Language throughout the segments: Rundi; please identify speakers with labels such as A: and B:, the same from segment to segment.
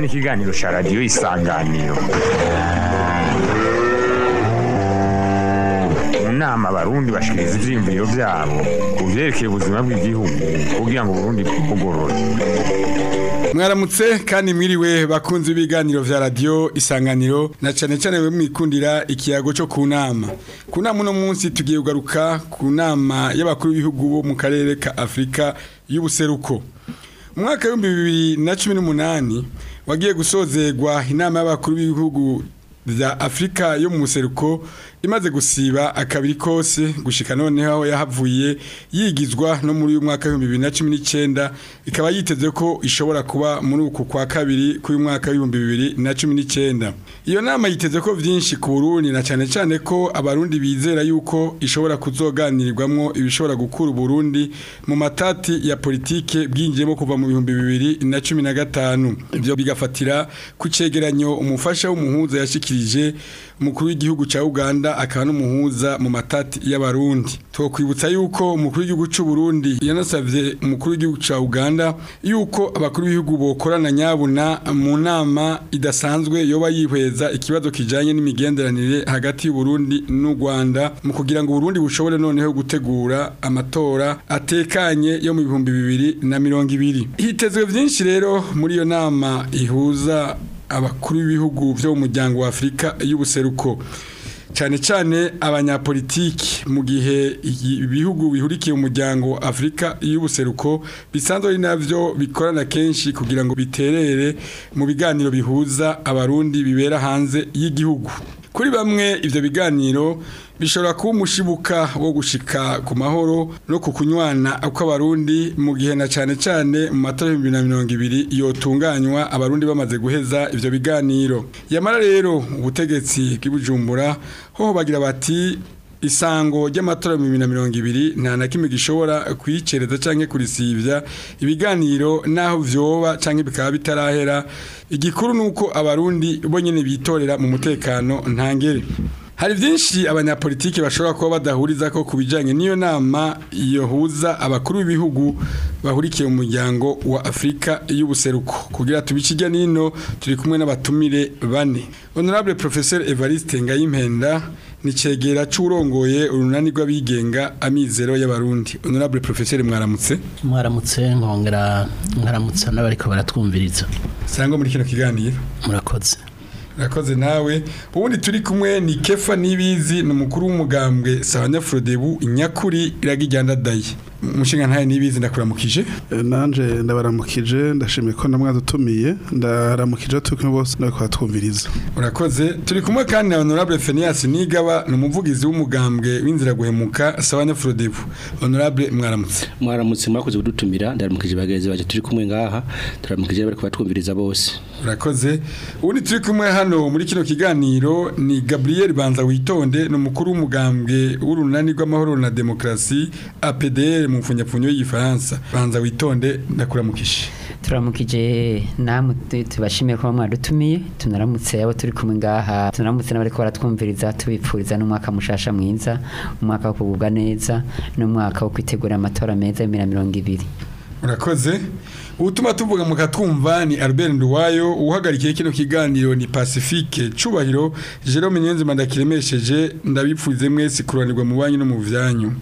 A: ni ikiganiro cya radiyo isanganiro mu nama abarundi bashikiriza ivyiyumviro vyabo ku vyerekeye ubuzima bw'igihugu kugira ngo uburundi bwugorore
B: mwaramutse kandi mwiriwe bakunze ibiganiro vya radio isanganiro na cane cane we mwikundira ikiyago cyo ku nama ku nama uno munsi tugiye kugaruka ku nama y'abakuru b'ibihugu bo mu karere ka afurika y'ubuseruko mu mwaka w'ibihumbi bibiri na cumi n'umunani wagiye gusozerwa inama y'abakuru b'ibihugu vya afurika yo mu buseruko imaze gusiba akabiri kose gushika noneho aho yahavuye yigizwa no muri uyu mwaka w'ibihumbi bibiri na cumi n'icyenda ikaba yiteze ko ishobora kuba muri uku kwa kabiri k'uyu mwaka w'ibihumbi bibiri na cumi n'icyenda iyo nama yiteze ko byinshi ku burundi na cyane cyane ko abarundi bizera yuko ishobora kuzoganirirwamwo ibishobora gukura uburundi mu matati ya politike bwinjiyemo kuva mu bihumbi bibiri na cumi na gatanu ibyo bigafatira ku cegeranyo umufasha w'umuhuza yashikirije umukuru w'igihugu cya uganda akaba n'umuhuza mu matati y'abarundi twokwibutsa yuko umukuru w'igihugu cy'u Burundi yanasavye umukuru w'igihugu cya Uganda yuko abakuru b'ibihugu bokorana nyabuna mu nama idasanzwe yoba yihweza ikibazo kijanye n'imigenderanire hagati y'u Burundi n'u Rwanda mu kugira ngo Burundi bushobore noneho gutegura amatora atekanye yo mu bihumbi bibiri na mirongo ibiri hitezwe vyinshi rero muri iyo nama ihuza abakuru b'ibihugu byo mu muryango wa Afurika y'ubuseruko cyane cyane abanyapolitiki mu gihe ibihugu bihurikiye mu muryango wa Afurika y'ubuseruko bisanzwe ari navyo bikorana kenshi kugira ngo biterere mu biganiro bihuza abarundi bibera hanze y'igihugu kuri bamwe ivyo biganiro bishobora kuba umushibuka wo gushika ku mahoro no ku kunywana kw'abarundi mu gihe na cyane cyane mu matora y'ibihumbi na mirongo ibiri yotunganywa abarundi bamaze guheza ivyo biganiro yamara rero ubutegetsi bw'ibujumbura ho bagira bati isango ry'amatora mu bibiri na mirongo ibiri nta na kimwe gishobora kuyicereza cyangwa kurisibya ibiganiro n'aho vyoba cyangwa bikaba bitarahera igikuru ni uko abarundi bo nyine bitorera mu mutekano ntangere hari byinshi abanyapolitiki bashobora kuba badahuriza ko ku bijyanye n'iyo nama yohuza abakuru b'ibihugu bahurikiye mu muryango wa afurika y'ubuseruko kugira tubikijya n'ino turi kumwe n'abatumire bane honorable professeur evariste ngayimpenda ni cegera c'urongoye urunani rw'abigenga amizero y'abarundi honorable professeur mwaramutse
C: mwaramutse nkongera mwaramutse n'abariko baratwumviriza
B: sangwa muri kino kiganiro
C: murakoze
B: Rakoze nawe ubundi turi kumwe ni Kefa Nibizi ni umukuru w'umugambwe Sabanyafrodebu inyakuri iragijyanda dayi umushinga ntaye nibizi ndakuramukije
D: nanje ndabaramukije ndashimiye ko namwadutumiye ndaramukije turi kumwe bose nawe twumviriza
B: urakoze turi kumwe kandi na honorable Phineas Nigaba ni umuvugizi w'umugambwe w'inzira guhemuka Sabanyafrodebu honorable mwaramutse
E: mwaramutse mwakoze kudutumira ndaramukije bagenzi baje turi kumwe ngaha turamukije bari kubatwumviriza bose
B: urakoze ubundi turi kumwe hano muri kino kiganiro ni Gabriel Banza witonde ni umukuru w'umugambwe w'urunani rw'amahoro na demokrasi APDR mu mfunyapfunyo y'igifaransa banza witonde ndakuramukije
F: turamukije namwe tubashimiye kuba mwadutumiye tunaramutse abo turi kumwe ngaha tunaramutse n'abari ko baratwumviriza tubipfuriza n'umwaka mushasha mwiza umwaka wo kugubwa neza n'umwaka wo kwitegura amatora meza y'ibihumbi na mirongo ibiri
B: urakoze ubutuma tuvuga mukatwumva ni Albert Nduwayo uhagarikiye kino kiganiro ni Pacifique cubahiro Jerome Nyenzi ndakiremesheje ndabipfuze mwese kuranirwa mu banyu no mu vyanyu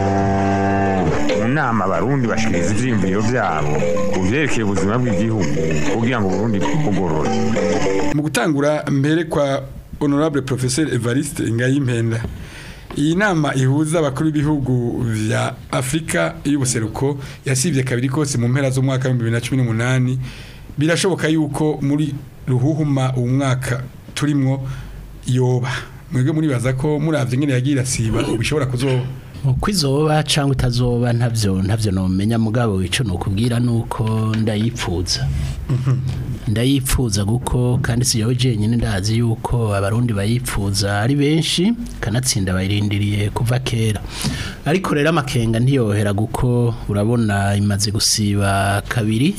A: mu nama abarundi bashikiriza ivyiyumviro vyabo ku vyerekeye ubuzima bw'igihugu kugira ngo uburundi bwugorore
B: mu gutangura mbere kwa honorable professeur Evariste Ngayimpenda iyi nama ihuza abakuru b'ibihugu vya Afrika y'ubuseruko yasivye kabiri kose mu mpera z'umwaka wa 2018 birashoboka yuko muri ruhuhuma uwo mwaka turimwo yoba mwebwe muribaza ko muravye ngene yagira siba bishobora kuzoba
C: uko izoba cyangwa itazoba ntabyo ntabyo nomenya mugabo wico nukubwira nuko ndayipfuza ndayipfuza kuko kandi si yowe jenyine ndazi yuko abarundi bayipfuza ari benshi kanatsinda bayirindiriye kuva kera ariko rero amakenga ntiyohera kuko urabona imaze gusiba kabiri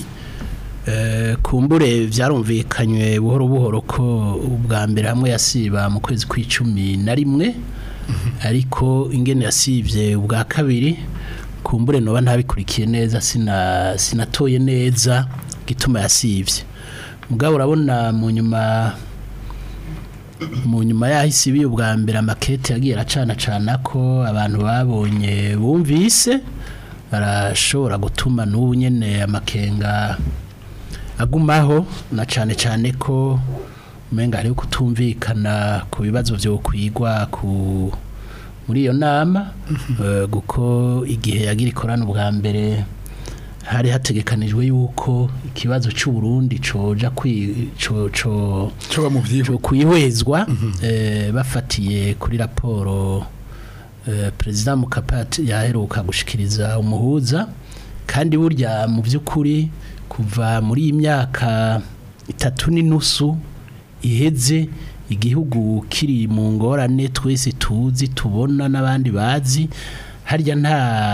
C: kumbure byarumvikanywe buhoro buhoro ko ubwa mbere hamwe yasiba mu kwezi kw'icumi na rimwe ariko ingene yasivye ubwa kabiri kumbure noba ntabikurikiye neza sina sinatoye neza gituma yasivye mugabo urabona mu nyuma mu nyuma yahise ibi ubwa mbere amakete yagiye aracana cana ko abantu babonye bumvise barashobora gutuma n'ubu nyene amakenga agumaho na cane cane ko umenga hariho kutumvikana ku bibazo vyo kwigwa ku muri iyo nama eh, kuko igihe yagira ikorana ubwa mbere hari hategekanijwe yuko ikibazo cy'u Burundi coja kwi co co
B: cyo mu byiho
C: cyo kwihwezwa eh, bafatiye kuri raporo eh, perezida Mukapati yaheruka gushikiriza umuhuza kandi burya mu by'ukuri kuva muri iyi myaka itatu n'inusu iheze igihugu kiri mu ngorane twese tuzi tubona n'abandi bazi harya nta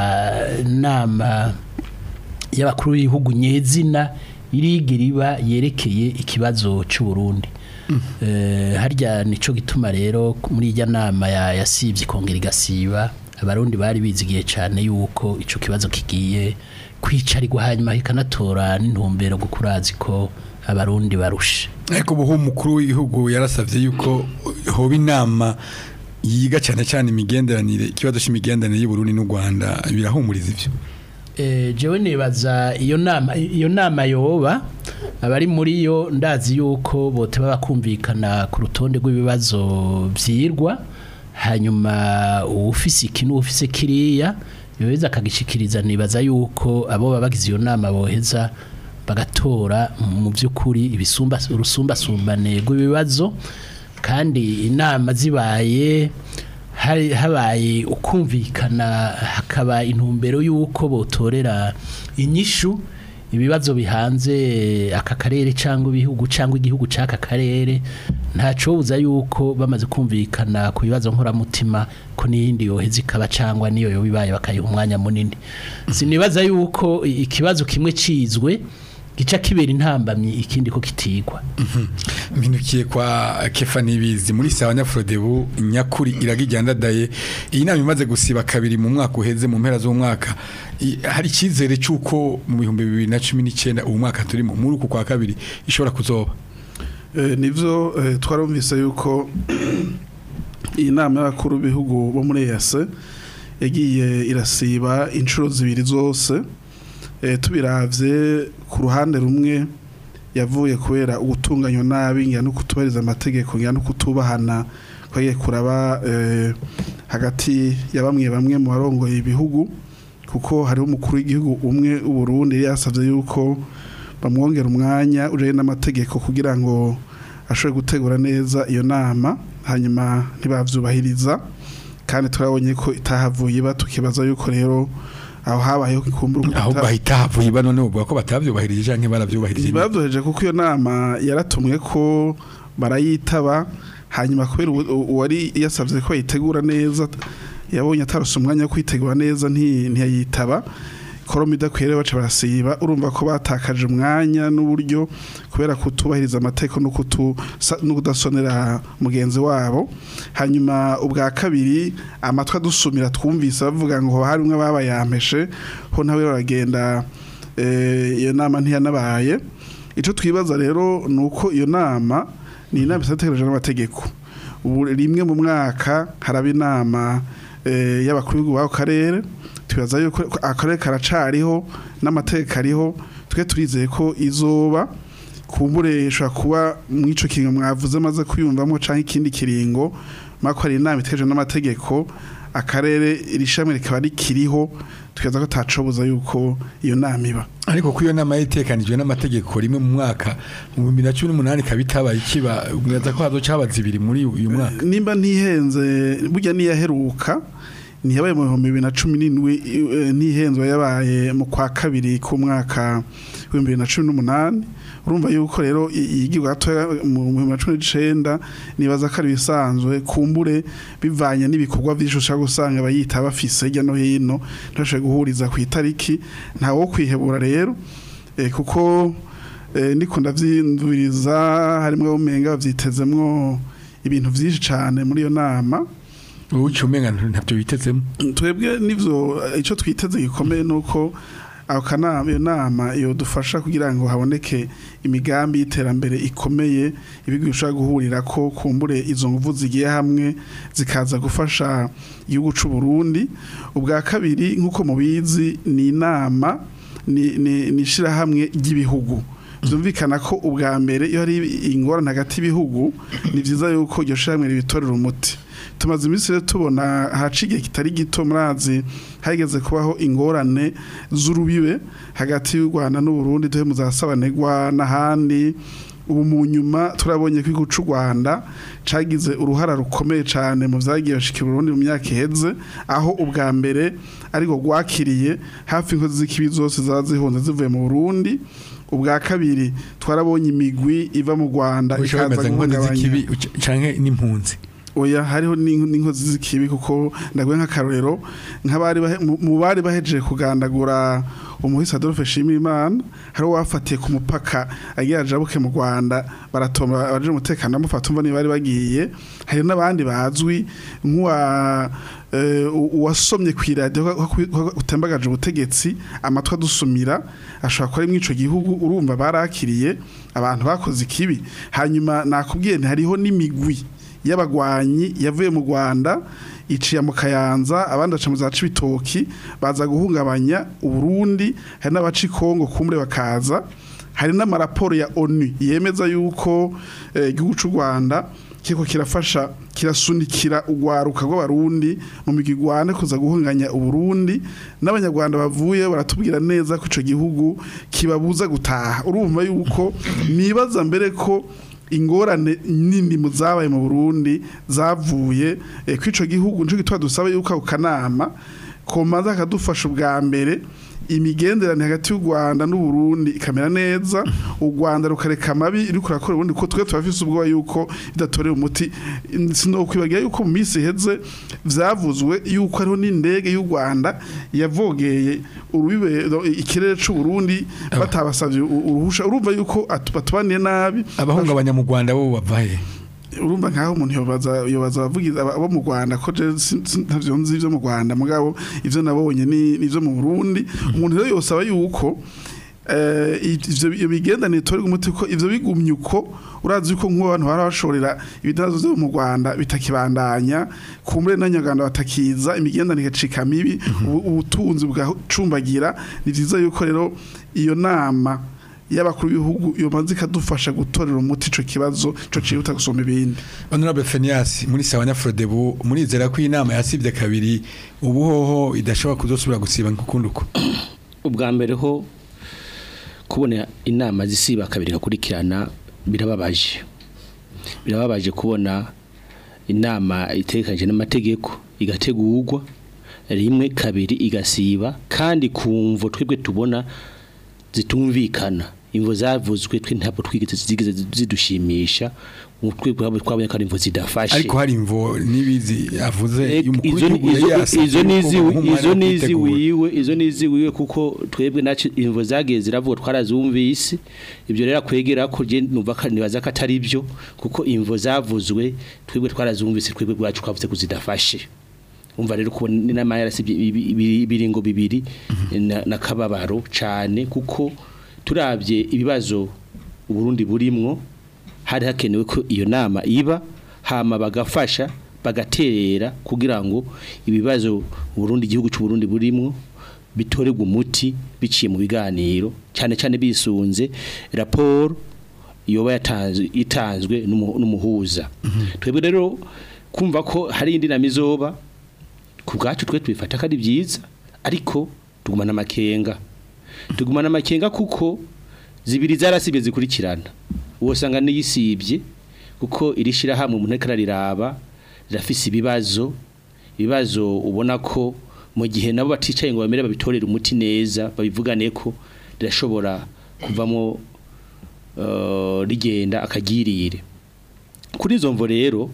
C: nama y'abakuru b'ibihugu nyezina irigera iba yerekeye ikibazo cy'u Burundi Eh, harya nico gituma rero muri ijya nama ya yasivye ikongera igasiba abarundi bari bizigiye cyane yuko ico kibazo kigiye kwicarirwa hanyuma kikanatora n'intumbero gukurazi ko abarundi barushe
B: ariko ubu umukuru w'igihugu yarasabye yuko hoba inama yiga cyane cyane imigenderanire ikibazo cy'imigenderanire y'u Burundi n'u Rwanda birahumuriza ivyo
C: Eh, jewe nibaza iyo nama iyo nama yoba abari muri yo ndazi yuko bote baba kumvikana ku rutonde rw'ibibazo vyirwa hanyuma uwufise iki n'uwufise kiriya yoheza akagishikiriza nibaza yuko abo baba bagize iyo nama boheza bagatora mu by'ukuri ibisumba urusumbasumbane rw'ibibazo kandi inama zibaye hari habaye ukumvikana hakaba intumbero y'uko botorera inyishu ibibazo bihanze aka karere cyangwa ibihugu cyangwa igihugu cy'aka karere ntacobuza yuko bamaze kumvikana ku bibazo nkoramutima ko n'iyindi yoheza ikaba cyangwa niyo yoba ibaye bakayiha umwanya munini sinibaza yuko i- ikibazo kimwe cizwe gica kibera intambamyi ikindi ko kitigwa
B: mpindukiye kwa kefa nibizi muri sawa nyafrodebu nyakuri iragijyandadaye iyi nama imaze gusiba kabiri mu mwaka uheze mu mpera z'umwaka I- hari icyizere cy'uko mu bihumbi bibiri na cumi n'icyenda uwo mwaka turimo muri uku kwa kabiri ishobora kuzoba
D: Eh, nivyo eh, twarumvise yuko iyi nama y'abakuru b'ibihugu bo muri EAC yagiye irasiba inshuro zibiri zose eh, tubiravye ku ruhande rumwe yavuye kubera ubutunganywa nabi ngira no kutubahiriza amategeko ngira no kutubahana kwagiye kuraba eh, hagati ya bamwe bamwe mu barongoye ibihugu kuko hariho umukuru w'igihugu umwe w'Uburundi yari yasavye yuko bamwongera umwanya ujanye n'amategeko kugira ngo ashobore gutegura neza iyo nama hanyuma ntibavyubahiriza kandi turabonye ko itahavuye iba tukibaza yuko rero aho habayeho ikumbura
B: ahubwo ahita havuye ba none uvuga ko batabyubahirije canke baravyubahirije
D: ntibabyoheje kuko iyo nama yaratumwe ko barayitaba hanyuma kubera uwo- uwari yasabye ko bayitegura neza yabonye atarose umwanya wo kwitegura neza nti- ntiyayitaba koroma idakwiye rero baca barasiba urumva ko batakaje umwanya n'uburyo kubera kutubahiriza amategeko no kutu sa- no kudasonera mugenzi wabo hanyuma ubwa kabiri amatwi adusumira twumvise bavuga ngo hari umwe babayampeshe ho nawe baragenda eh, iyo nama ntiyanabaye icyo twibaza rero ni uko iyo nama ni inama isategereje n'amategeko ubu rimwe mu mwaka haraba inama eh, y'abakuru b'ibihugu b'ako karere twibaza yuko ko akarere karacariho n'amategeko ariho twe turizeye ko izoba kumbure ishobora kuba mu ico kiringo mwavuze maze kuyumvamo canke ikindi kiringo mako hari inama itegereje n'amategeko akarere iri shami rikaba rikiriho twibaza ko tacobuza yuko iyo nama iba
B: ariko ko iyo nama yitekanijwe n'amategeko rimwe mu mwaka mu bihumbi na cumi n'umunani ikaba itabaye ikiba mwaza ko hazoca haba zibiri muri uyu mwaka
D: nimba ntihenze burya niyaheruka ntiyabaye mu bihumbi bibiri na cumi n'indwi eh, ntihenzwe yabaye mu kwa kabiri k'umwaka w'ibihumbi bibiri na cumi n'umunani urumva yuko rero i- yigirwa gatoya mu bihumbi bibiri na cumi n'icenda nibaza ko ari ibisanzwe kumbure bivanye n'ibikorwa vyinshi ushaka gusanga abayita bafise hirya no hino ntibashobore guhuriza ku itariki ntawe wo kwihebura rero eh, kuko eh, ndiko ndavyinduriza harimwo umenga bavyitezemwo ibintu vyinshi cane muri iyo nama
B: ubu umenga ntavyo bitezemo
D: twebwe nivyo icyo twiteze gikomeye nuko aho kanama iyo nama yodufasha kugira ngo haboneke imigambi y'iterambere ikomeye ibigo bishobora guhurira ko kumbure izo nguvu zigiye hamwe zikaza gufasha igihugu cy'u Burundi ubwa kabiri nk'uko mubizi ni inama ni ni ni ishirahamwe ry'ibihugu byumvikana ko ubwa mbere iyo hari ingorane hagati y'ibihugu ni byiza yuko iryo shirahamwe ribitorera umuti tumaze iminsi rero tubona haca igihe kitari gito murazi hageze kubaho ingorane z'urubibe hagati y'u Rwanda n'u Burundi duhe muzasabanegwa n'ahandi ubu mu nyuma turabonye ko igihugu cy'u Rwanda cagize uruhara rukomeye cyane mu vyagiye bashika i Burundi mu myaka iheze aho ubwa mbere ariko rwakiriye hafi inkozi z'ikibi zose zaba zihunze zivuye mu Burundi ubwa kabiri twarabonye imigwi iva mu Rwanda
B: Ushobora
D: ikaza
B: bameze nk'inkozi
D: guhungabanya
B: z'ikibi uca- canke n'impunzi
D: oya hariho n'in- n'inkozi z'ikibi kuko ndaguye nk'akarorero nk'abari bahe- mu- mu bari bahejeje kugandagura umuhisi Adolphe Shimimana hari wafatiye ku mupaka agira ajabuke mu Rwanda baratomba abaje umutekano bamufata umva niba bari bagiye hari n'abandi bazwi nk'uwa eh, u- uwasomye ku iradiyo ko- ko- ko utembagaje ubutegetsi amatwi adusumira ashobora kuba ari muri ico gihugu urumva barakiriye abantu bakoze ikibi hanyuma nakubwiye nti hariho n'imigwi y'abagwanyi yavuye mu Rwanda iciye mu Kayanza abandi baca mu za Cibitoki baza guhungabanya Uburundi hari n'abaci Kongo kumure bakaza hari n'amaraporo ya ONU yemeza yuko eh, igihugu cy'u Rwanda kiko kirafasha kirasunikira ugwaruka rw'abarundi mu migigwane kuza guhunganya uburundi n'abanyarwanda bavuye baratubwira neza ko ico gihugu kibabuza gutaha urumva yuko nibaza mbere ko ingorane nini mu zabaye mu Burundi zavuye eh, kw'ico gihugu nico gitwa dusaba yuko ako kanama komaza akadufasha ubwa mbere imigenderanire hagati y'u Rwanda n'u Burundi ikamera neza u Rwanda rukareka amabi ruri kurakora ubundi ko twe turafise ubwoba yuko idatorewe umuti sinokwibagira yuko mu minsi iheze vyavuzwe yuko hariho n'indege y'u Rwanda yavogeye urubibe ikirere c'u Burundi batabasavye u- uruhusha urumva yuko atu- batubaniye nabi
B: abahungabanya mu Rwanda bo bavahe
D: urumva nkaho umuntu yobaza yobaza abavugiza aba- abo mu Rwanda ko je si- si- ntavyo nzi ivyo mu Rwanda mugabo ivyo nabonye ni nivyo mu Burundi umuntu rero yosaba yuko eh, ivyo iyo bigendanire torega umuti ko ivyo bigumye uko urazi yuko nk'uwo abantu bara bashorera ibidazo vyo mu Rwanda bitakibandanya kumbure n'anyaganda batakiza imigendanire igacika mibi ubu- ubutunzi bwacumbagira ni vyiza yuko rero iyo nama y'abakuru b'ibihugu yomaze ikadufasha gutorera umuti ico kibazo ico cihuta gusumba ibindi
B: Honorable Phineas muri Sawanya Frodebu murizera ko inama yasibye kabiri ubuhoho idashobora kuzosubira gusiba nk'ukundi uko
E: ubwa mbere ho kubona inama zisiba kabiri gakurikirana birababaje birababaje kubona inama itekanye n'amategeko igategurwa rimwe kabiri igasiba kandi kumvo twebwe tubona zitumvikana imvo zavuzwe twe ntabwo twigeze zigeze zidushimisha twebwe twabonye ko ari imvo zidafashe
B: ariko hari imvo nibizi avuze y'umukuru
E: izo
B: w'igihugu yari yasabye
E: izo
B: ko
E: nizi
B: umuhumana
E: izo
B: wo
E: nizi
B: kwitegura.
E: wiwe izo nizi wiwe kuko twebwe naco imvo zagiye ziravuga twarazumvise ibyo rero kwegera ko je numva ko nibaza ko atari byo kuko imvo zavuzwe twebwe twarazumvise twebwe bwacu twavuze kuzidafashe umva rero ko n'inama yarasibye ibi- ibi- ibiringo bibiri na- na kababaro cane kuko turavye ibibazo uburundi burimwo hari hakenewe ko iyo nama iba hama bagafasha bagaterera kugira ngo ibibazo Burundi igihugu cy'u Burundi burimwo bitorerwa umuti biciye mu biganiro cyane cyane bisunze raporo yoba yatanzwe itanzwe n'umu- n'umuhuza twebwe rero kumva ko hari indi nama izoba ku bwacu twe tubifata ko ari byiza ariko tugumana amakenga tugumana amakenga kuko zibiri zarasibye zikurikirana uwo usanga niyisibye kuko iri shyirahamwe umuntu ariko arariraba rirafise ibibazo ibibazo ubona ko mu gihe nabo baticaye ngo bamere babitorere umuti neza babivugane ko rirashobora kuvamo eh, rigenda akagirire kuri izo mvo rero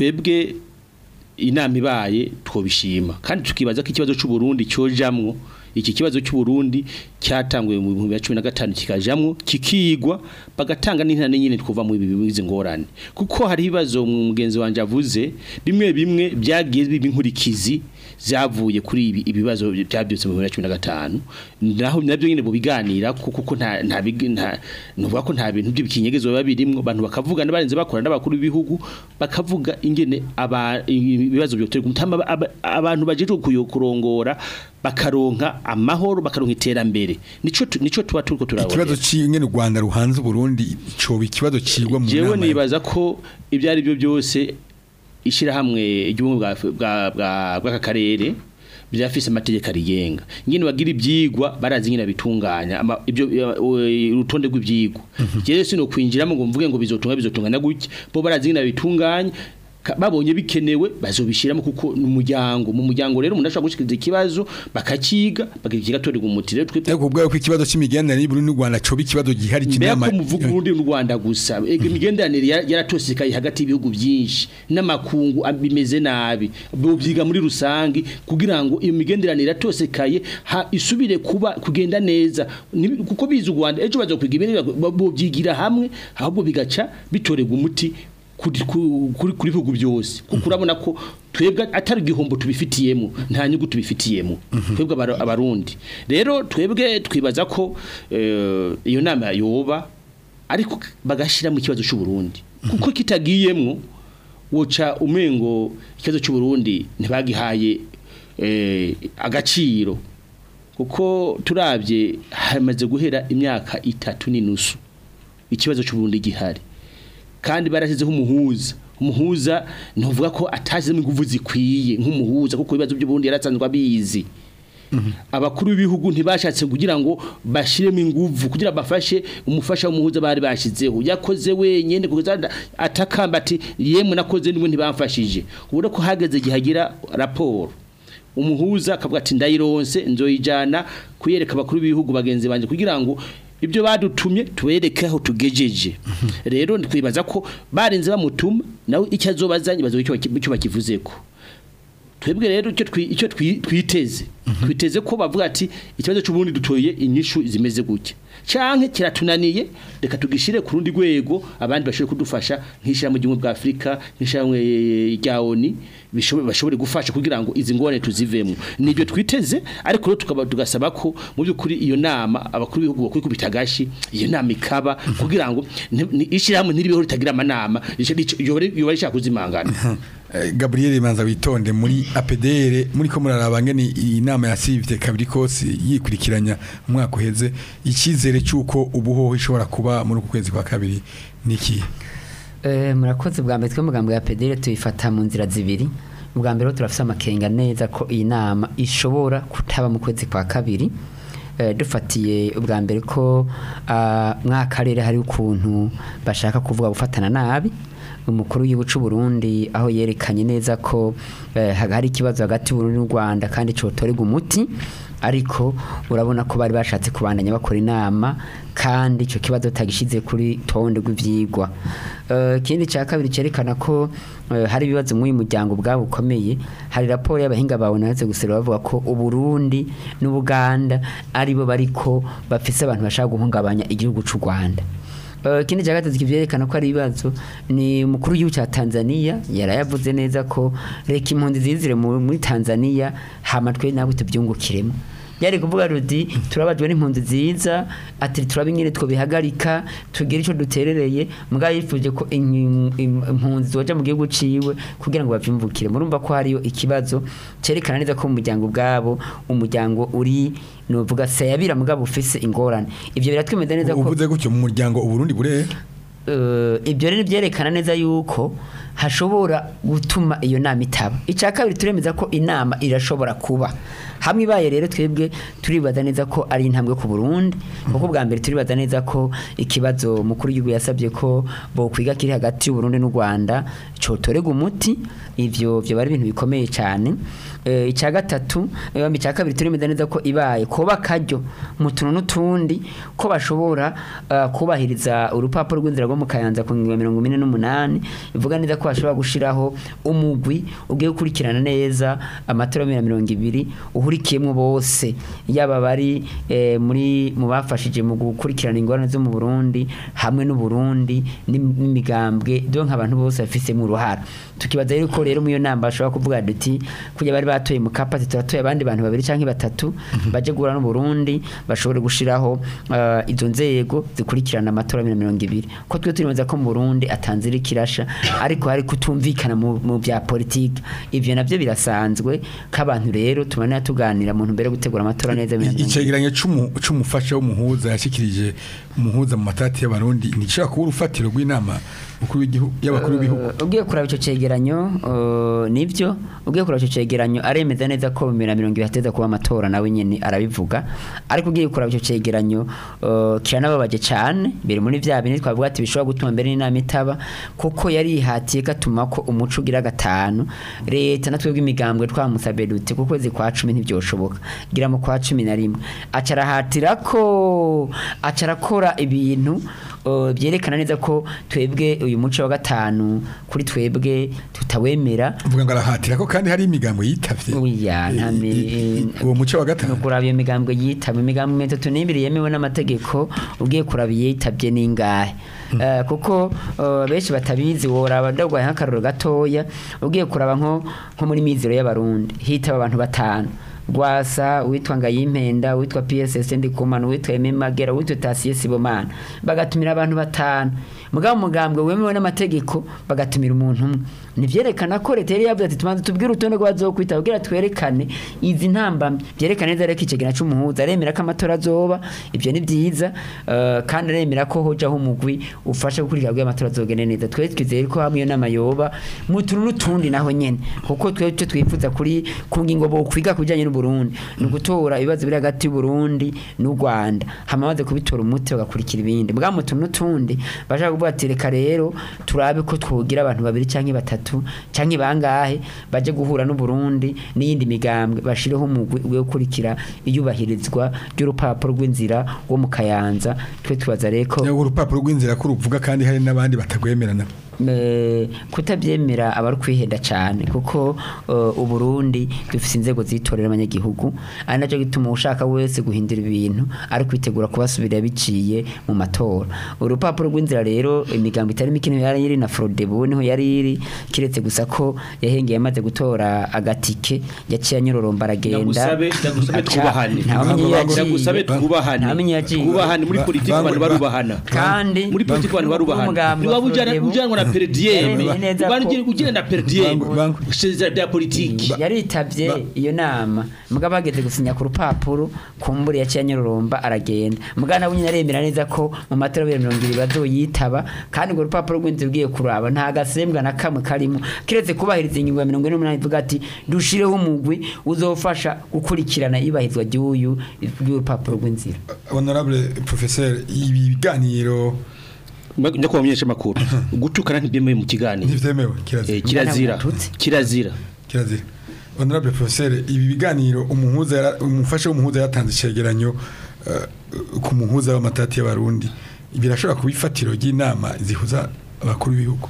E: twebwe inama ibaye twobishima kandi tukibaza ko ikibazo cy'u Burundi cyojamwo iki kibazo cy'u Burundi cyatanguye mu 2015 kikajamwo kikigwa bagatanga n'intana nyine twuva mu ibi bizi ngorane kuko hari ibibazo mugenzi wanje avuze bimwe bimwe byagiye biba inkurikizi zavuye kuri ibi ibibazo byabyutse mu 2015 naho nabyo nyine bubiganira kuko kuko nta nta big- nta nuvuga ko nta bintu by'ibikinyegezo biba birimwo abantu bakavugana barenze bakora n'abakuru b'ibihugu bakavuga ingene aba ibibazo byo gutama aba- aba- abantu bajeje kuyokurongora bakaronka amahoro bakaronka iterambere nico tu- nico tuba turiko turabona
B: ikibazo cy'ingene u Rwanda ruhanze Burundi coba ikibazo cigwa mu
E: jewe
B: nama
E: nibaza ko ibyo ari byo byose ishyirahamwe ry'ubumwe bwa bwa- bwa- bw'aka karere byafise amategeko arigenga nyine bagira ibyigwa barazi nyine bitunganya ama- ibyo eh, urutonde rw'ibyigwa rero sino kwinjiramo ngo mvuge ngo bizotunga bizotungana gutya bo barazi nyine bitunganya ka- babonye bikenewe bazobishiramo kuko ni umuryango mu muryango rero umuntu ashobora gushikiriza ikibazo bakakiga bakagira kigatorerwa umuti rero twebwe
B: ariko ubwayo ko ikibazo c'imigenderanire y'Uburundi n'u Rwanda coba ikibazo gihari
E: mbega
B: kinama
E: ko muvuga urundi n'u Rwanda gusa ega imigenderanire yara- yaratosekaye hagati y'ibihugu byinshi n'amakungu ab- bimeze nabi bobyiga muri rusangi kugira ngo iyo migenderanire yatosekaye ha- isubire kuba kugenda neza Ni- kuko biza u Rwanda ejo bazokwiga ibintu bobyigira hamwe ahubwo bigaca bitorerwa umuti kuri ku- kuri kuri bihugu byose kuko urabona ko twebwe atari igihombo tubifitiyemo nta nyungu tubifitiyemo twebwe abara- abarundi rero twebwe twibaza ko eh, iyo nama yoba ariko bagashira mu kibazo cy'u Burundi kuko kitagiyemwo woca umengo ikibazo cy'u Burundi ntibagihaye eh, agaciro kuko turabye hamaze guhera imyaka itatu n'inusu ikibazo cy'u Burundi gihari kandi barashyizeho umuhuza umuhuza ntuvuga ko atashyizemo ingufu zikwiye nk'umuhuza kuko ibibazo by'uburundi yarasanzwe abizi abakuru b'ibihugu ntibashatse kugira ngo bashiremo ingufu kugira bafashe umufasha w'umuhuza bari bashyizeho yakoze wenyine kuko atakamba ati yemwe nakoze niwe ntibamfashije ubona ko hageze igihe agira raporo umuhuza akavuga ati ndayironse nzoyijana kuyereka abakuru b'ibihugu bagenzi banjye kugira ngo ibyo badutumye tubereke aho tugejeje rero twibaza ko barinze bamutuma nawe icyo azobazanye bazo icyo bakivuzeko twebwe rero icyo twi- icyo twi- twiteze twiteze ko bavuga ati ikibazo cy'ubundi dutoye inyishu zimeze gutya canke kiratunaniye reka tugishire ku rundi rwego abandi bashobore kudufasha nk'ishyirahamwe ry'ubumwe bwa Afurika nk'ishyirahamwe rya ONU bishobore bashobore gufasha kugira ngo izi ngorane tuzivemo nibyo twiteze ariko rero tukaba tugasaba ko mu by'ukuri iyo nama abakuru b'ibihugu bakwikubita agashi iyo nama ikaba kugira ngo ni- ni- ishyirahamwe ntiribeho ritagira amanama yoba rishaka kuzimangana
B: Eh, Gabriel Manza witonde muri APDR muri ko muraraba ngene iyi nama ya Civite kabiri kose yikurikiranya umwaka uheze ikizere cyuko ubuhoho ishobora kuba muri uku kwezi kwa kabiri niki
F: Eh, murakoze bwa mbere twe mugambo ya pedere tuyifata mu nzira zibiri ubwa mbere rero turafise amakenga neza ko iyi nama ishobora kutaba mu kwezi kwa kabiri eh, dufatiye ubwa mbere ko ah, mwakarere hari ukuntu bashaka kuvuga gufatana nabi umukuru w'igihugu cy'u Burundi aho yerekanye neza ko eh, hari ikibazo hagati y'Uburundi n'u Rwanda kandi cotorega umuti ariko urabona ko bari bashatse kubandanya bakora inama kandi icyo kibazo tagishize kuri tonde rw'ivyigwa Eh, ikindi cya kabiri cyerekana ko eh, hari ibibazo muri uyu muryango ubwabo bukomeye hari raporo y'abahinga bawe nahatse gusera bavuga ko uburundi n'ubuganda aribo bariko bafise abantu bashaka guhungabanya igihugu cy'u rwanda Eh, ikindi cya gatatu kivyerekana ko ari ibibazo ni umukuru w'igihugu cya Tanzania yarayavuze neza ko reka impunzi zizire mu- muri Tanzania hama twe nabo tubyungukiremo yari kuvuga ruti turabajwe n'impunzi ziza ati turaba ingene twobihagarika tugira ico duterereye mbwa yifuje ko in- im- impunzi zoja mu gihugu ciwe kugira ngo bavyumvukire murumva ko hariyo ikibazo cerekana neza ko mu muryango ubwabo umuryango uri novuga sayabira mugabo ufise ingorane ivyo biratwemeza neza ko
B: uvuze gutyo mu muryango uburundi bure
F: eh, ibyo rero byerekana neza yuko hashobora gutuma iyo nama itaba icya kabiri turemeza ko inama irashobora kuba hamwe ibaye rero twebwe turibaza neza ko ari intambwe ku Burundi kuko bwa mbere turibaza neza ko ikibazo mukuru w'igihugu yasabye ko bo kwiga kiri hagati y'u Burundi n'u Rwanda cotorega umuti ivyo byo bari ibintu bikomeye cyane eh, icya gatatu eh, icya kabiri turemeza neza ko ibaye kuba karyo mu tuntu n'utundi ko bashobora eh, kubahiriza urupapuro rw'inzira rwo mu kayanza ku ngingo ya mirongo ine n'umunani bivuga neza ko ko bashobora gushiraho umugwi ugiye gukurikirana neza amatora ya mirongo ibiri uhurikiyemo bose yaba bari eh, muri mu bafashije mu gukurikirana ingorane zo mu Burundi hamwe n'u Burundi n'im- n'imigambwe donc abantu bose bafisemo uruhara tukibaza rero ko rero mu iyo nama bashobora kuvuga duti kujya bari batoye mu kapasi turatoye abandi bantu babiri canke batatu baje guhura n'u Burundi bashobore gushiraho eh, izo nzego zikurikirana amatora ya mirongo ibiri ko twe turimeza ko mu Burundi atanzira ikirasha ariko hari kutumvikana mu, mu bya politike ivyo navyo birasanzwe k'abantu rero tumanira tuganira mu ntumbero yo gutegura amatora neza ya mirongo ibiri.
B: icegeranyo c'umu- c'umufasha w'umuhuza yashikirije umuhuza mu matati y'abarundi ntigishobora kuba urufatiro rw'inama mukuru w'igihugu y'abakuru b'ibihugu
F: Uh, ugiye kuraba ico cegeranyo uh, nivyo ugiye kuraba ico cegeranyo aremeza neza ko mu bibiri na mirongo ibiri hateza kuba amatora nawe nyene arabivuga ariko ugiye kuraba ico cegeranyo uh, kiranababaje cane biri muri vya bindi twavuga ati bishobora gutuma mbere n'inama itaba kuko yarihatiye gatuma ko umuco ugira gatanu leta natwe bw'imigambwe twamusabye dute ku kwezi kwa cumi ntivyoshoboka gira mu kwa cumi na rimwe aca arahatira ko aca arakora ibintu uh, byerekana neza ko twebwe uyu muco wa gatanu kuri twebwe tutawemera
B: uvuga ngo arahatira ko kandi hari imigambo yitavye
F: Oya, nta mi-
B: I- i- uwo muco wa gatanu
F: kuraba iyo migambwe yitabwe imigambwe mirongo itatu n'ibiri yemewe n'amategeko ugiye kuraba iyitabye n'ingahe Eh, kuko eh, benshi batabizi woraba ndagwaye nk'akaroro gatoya ugiye kuraba nko nko muri mizero y'abarundi hitaba abantu batanu Rwasa uwitwa Ngayimpenda uwitwa PSS Ndikumana uwitwa Aime Magera uwitwa Tasiye Sibomana bagatumira abantu batanu mugabo mugambwe wemewe n'amategeko bagatumira umuntu umwe nivyerekana ko leta yari yavuze ati tumanze tubwire urutonde rw'abazokwita kugira twerekane izi ntambamye byerekana neza rero ko icegera c'umuhuza aremera ko amatora azoba ivyo ni vyiza eh, kandi aremera ko hojaho umugwi ufasha gukurikira bw'ayo amatora azogende neza twe twizeye ko hamwe iyo nama yoba mu tuntu n'utundi naho nyene kuko twe icyo twifuza kuri ku ngingo bo kwiga ku bijanye n'Uburundi ni ugutora ibibazo biri hagati y'Uburundi n'u Rwanda hama baze kubitora umuti bagakurikira ibindi bwa mu tuntu n'utundi bashaka kuvuga ati reka rero turabe ko twogira abantu babiri canke batatu canke bangahe baje guhura n'u Burundi n'iyindi migambwe bashireho umugwi wo gukurikira iyubahirizwa ry'urupapuro rw'inzira wo mu Kayanza twe tubaza rero ko
B: Nyago urupapuro rw'inzira ko ruvuga kandi hari n'abandi batagwemerana
F: Eh, kutabyemera aba ari kwihenda cyane kuko eh, uburundi dufite inzego zitorera abanyagihugu ari nacyo gituma ushaka wese guhindura ibintu ari kwitegura kubasubira biciye mu matora urupapuro rw'inzira rero imigambo itari mikino yari iri na Frodebu niho yari iri kiretse gusa ko yahengeye amaze gutora agatike yaciye anyororomba aragenda
E: Ndagusabe- ndagusabe
F: aca-
E: twubahane.
F: ntamenye iyo yagiye.
E: ndagusabe twubahane
F: ntamenye iyo yagiye.
E: twubahane muri
B: Ba-
E: politiki
B: ba-
E: abantu
B: ba-
E: barubahana
F: kandi
E: muri politiki abantu barubahana
F: umugambi wa
E: niba ujyana
F: Frodebu
E: ujyanwa na perdiem
F: yaremeye neza ko-
E: ugenda na perdiem
B: Bangu- bangu.
E: sezera bya politiki
F: yaritabye iyo nama mugabo bageze gusinya ku rupapuro kumbura yaciye anyororomba aragenda mugabo nabo nyine aremera neza ko mu matora ya mirongo ibiri bazoyitaba kandi urwo rupapuro rw'inzu ugiye kuraba nta gasembwa na kamwe karimo kiretse kubahiriza ingingo ya mirongo ine n'umunani ivuga ati dushireho umugwi uzofasha gukurikirana iyubahirizwa ry'uyu ry'urupapuro rw'inzira
B: honorable professeur ibi biganiro
E: njya kubamenyesha amakuru gutukana ntibyemewe mu kiganiro
B: ntivyemewe kirazira
E: Eh, kirazira
F: Mututsi.
E: kirazira
B: kirazira honorable professeur ibi biganiro umuhuza yara- umufasha w'umuhuza yatanze icegeranyo eh, ku muhuza w'amatati y'abarundi birashobora kuba ifatiro ry'inama zihuza abakuru b'ibihugu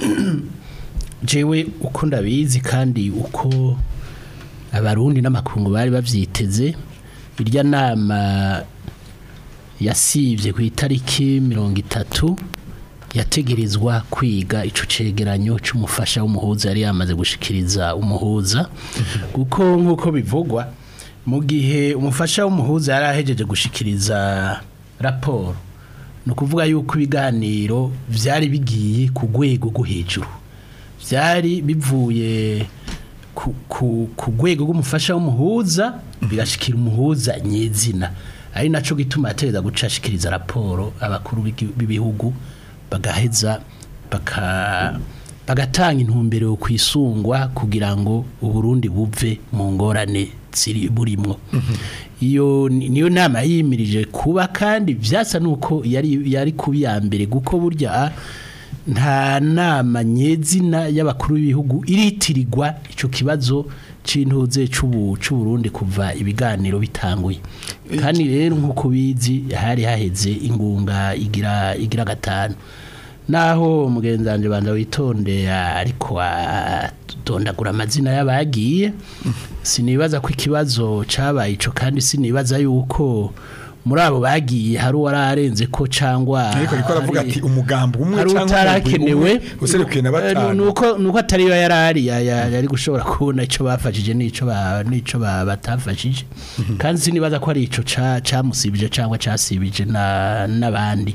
C: jewe uko ndabizi kandi uko abarundi n'amakungu bari bavyiteze irya nama yasivye ku itariki mirongo itatu yategerezwa kwiga ico cegeranyo c'umufasha w'umuhuza yari yamaze gushikiriza umuhuza kuko nk'uko bivugwa mu gihe umufasha w'umuhuza yari ahejeje gushikiriza raporo ni ukuvuga yuko ibiganiro vyari bigiye ku rwego rwo hejuru byari bivuye ku, ku, ku rwego rw'umufasha w'umuhuza bigashikira umuhuza nyezina ari naco gituma yatereza guca ashikiriza raporo abakuru b'igi- b'ibihugu bagaheza baka bagatanga intumbero yo kwisungwa kugira ngo uburundi buve mu ngorane ziri burimwo iyo ni- niyo nama yimirije kuba kandi vyasa nuko yari yari kubi ya mbere guko burya nta nama nyezina y'abakuru b'ibihugu iritirirwa ico kibazo c'intuze c'ubu c'uburundi kuva ibiganiro bitanguye kandi rero nk'uko bizi hari haheze ingunga igira igira gatanu naho umugenzi wanjye banza witonde ariko atondagura amazina y'abagiye sinibaza ko ikibazo cyabaye ico kandi sinibaza yuko muri abo bagiye hari uwararenze ko cyangwa
B: ariko ariko aravuga
C: hari-
B: ati umugambi umwe
C: hari
B: cyangwa
C: utarakenewe
B: userukiye na
C: Eh,
B: batanu
C: nuko nuko atari yo yarari ya- ya- yari gushobora kubona ico bafashije nico ba nico ba- batafashije kandi sinibaza ko ari ico ca camusibije cyangwa casibije na nabandi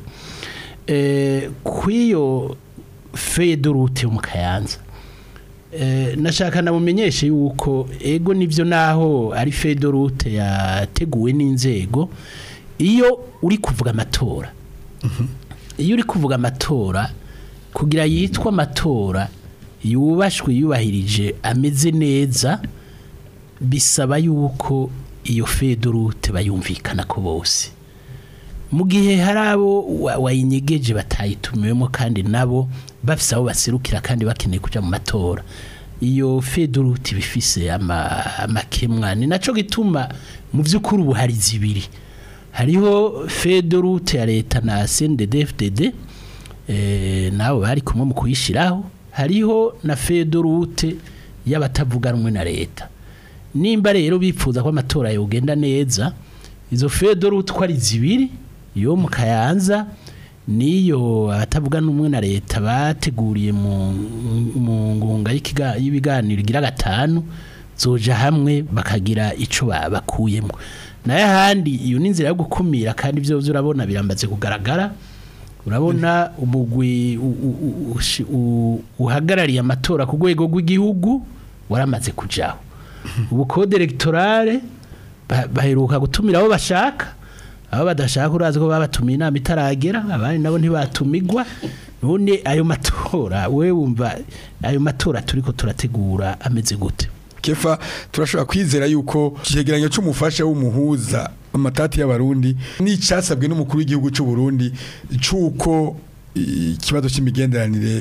C: eh kwiyo fedorute mu kayanza Eh, nashaka namumenyeshe yuko ego nivyo naho ari fedorute yateguwe n'inzego iyo uri kuvuga amatora iyo uri kuvuga amatora kugira yitwa amatora yubashwe yubahirije ameze neza bisaba yuko iyo fedorute bayumvikana ko bose mu gihe hari abo wa- wayinyegeje batayitumiwemo kandi nabo bafise abo baserukira kandi bakeneye kuja mu matora iyo fedorute bifise ama- amakemwa ni naco gituma mu vy'ukuri ubu hari zibiri hariho fedorute ya leta na CNDD-FDD eh, nabo bari kumwe mu kuyishiraho hariho na fedorute y'abatavuga rumwe na leta nimba rero bipfuza ko amatora yogenda neza izo fedorute uko ari zibiri yo mu kayanza niyo abatavuga n'umwe na leta bateguriye mu mu ngunga y'ikiga- y'ibiganiro igira gatanu zoja hamwe bakagira ico ba- bakuyemo nayo ahandi iyo ni inzira yo gukumira kandi ibyo urabona birambaze kugaragara urabona umugwi u- u- u- ushi- u- uhagarariye amatora ku rwego rw'igihugu waramaze kujaho ubu code electorale ba- baheruka gutumira abo bashaka abo badashaka urazi ko babatumiye inama itaragera abandi nabo ntibatumigwa none ayo matora we wumva ayo matora turiko turategura ameze gute
B: kefa turashobora kwizera yuko icegeranyo c'umufasha w'umuhuza amatati y'abarundi n'icyasabwe n'umukuru w'igihugu c'u Burundi c'uko ikibazo c'imigenderanire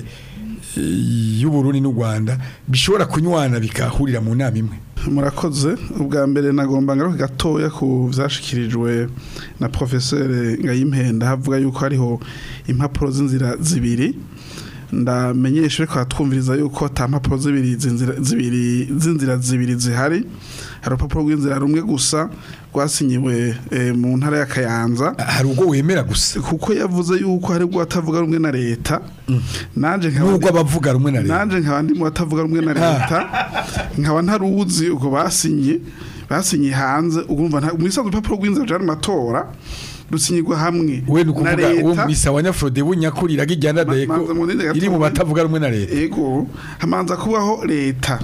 B: eh, y'u Burundi n'u Rwanda bishobora kunywana bikahurira mu nama imwe
D: murakoze ubwa mbere nagomba ngaruke gatoya ku byashikirijwe na professeur Ngayimpenda havuga yuko hariho impapuro z'inzira zibiri ndamenyesha ariko hatwumviriza yuko ata mpapuro zibiri z'inzira zibiri z'inzira zibiri zihari hari urupapuro rw'inzira rumwe gusa rwasinyiwe eh, mu ntara ya Kayanza
B: hari ubwo wemera gusa
D: kuko yavuze yuko hari ubwo atavuga rumwe na leta nanje nkaba
B: nubwo abavuga rumwe na leta
D: nanje nkaba ndi mu batavuga rumwe na leta nkaba ntaruzi ubwo basinye basinye hanze ugumva nta mu isanzwe urupapuro rw'inzira rujana mu matora rusinyirwa hamwe
B: we ni
D: na
B: ukuvuga uwo
D: leta
B: misa wa nyafrode bunyakurira gijyana
D: Ma-
B: deko
D: manza munini gato.
B: iri mu batavuga rumwe na leta
D: ego hamanza kubaho leta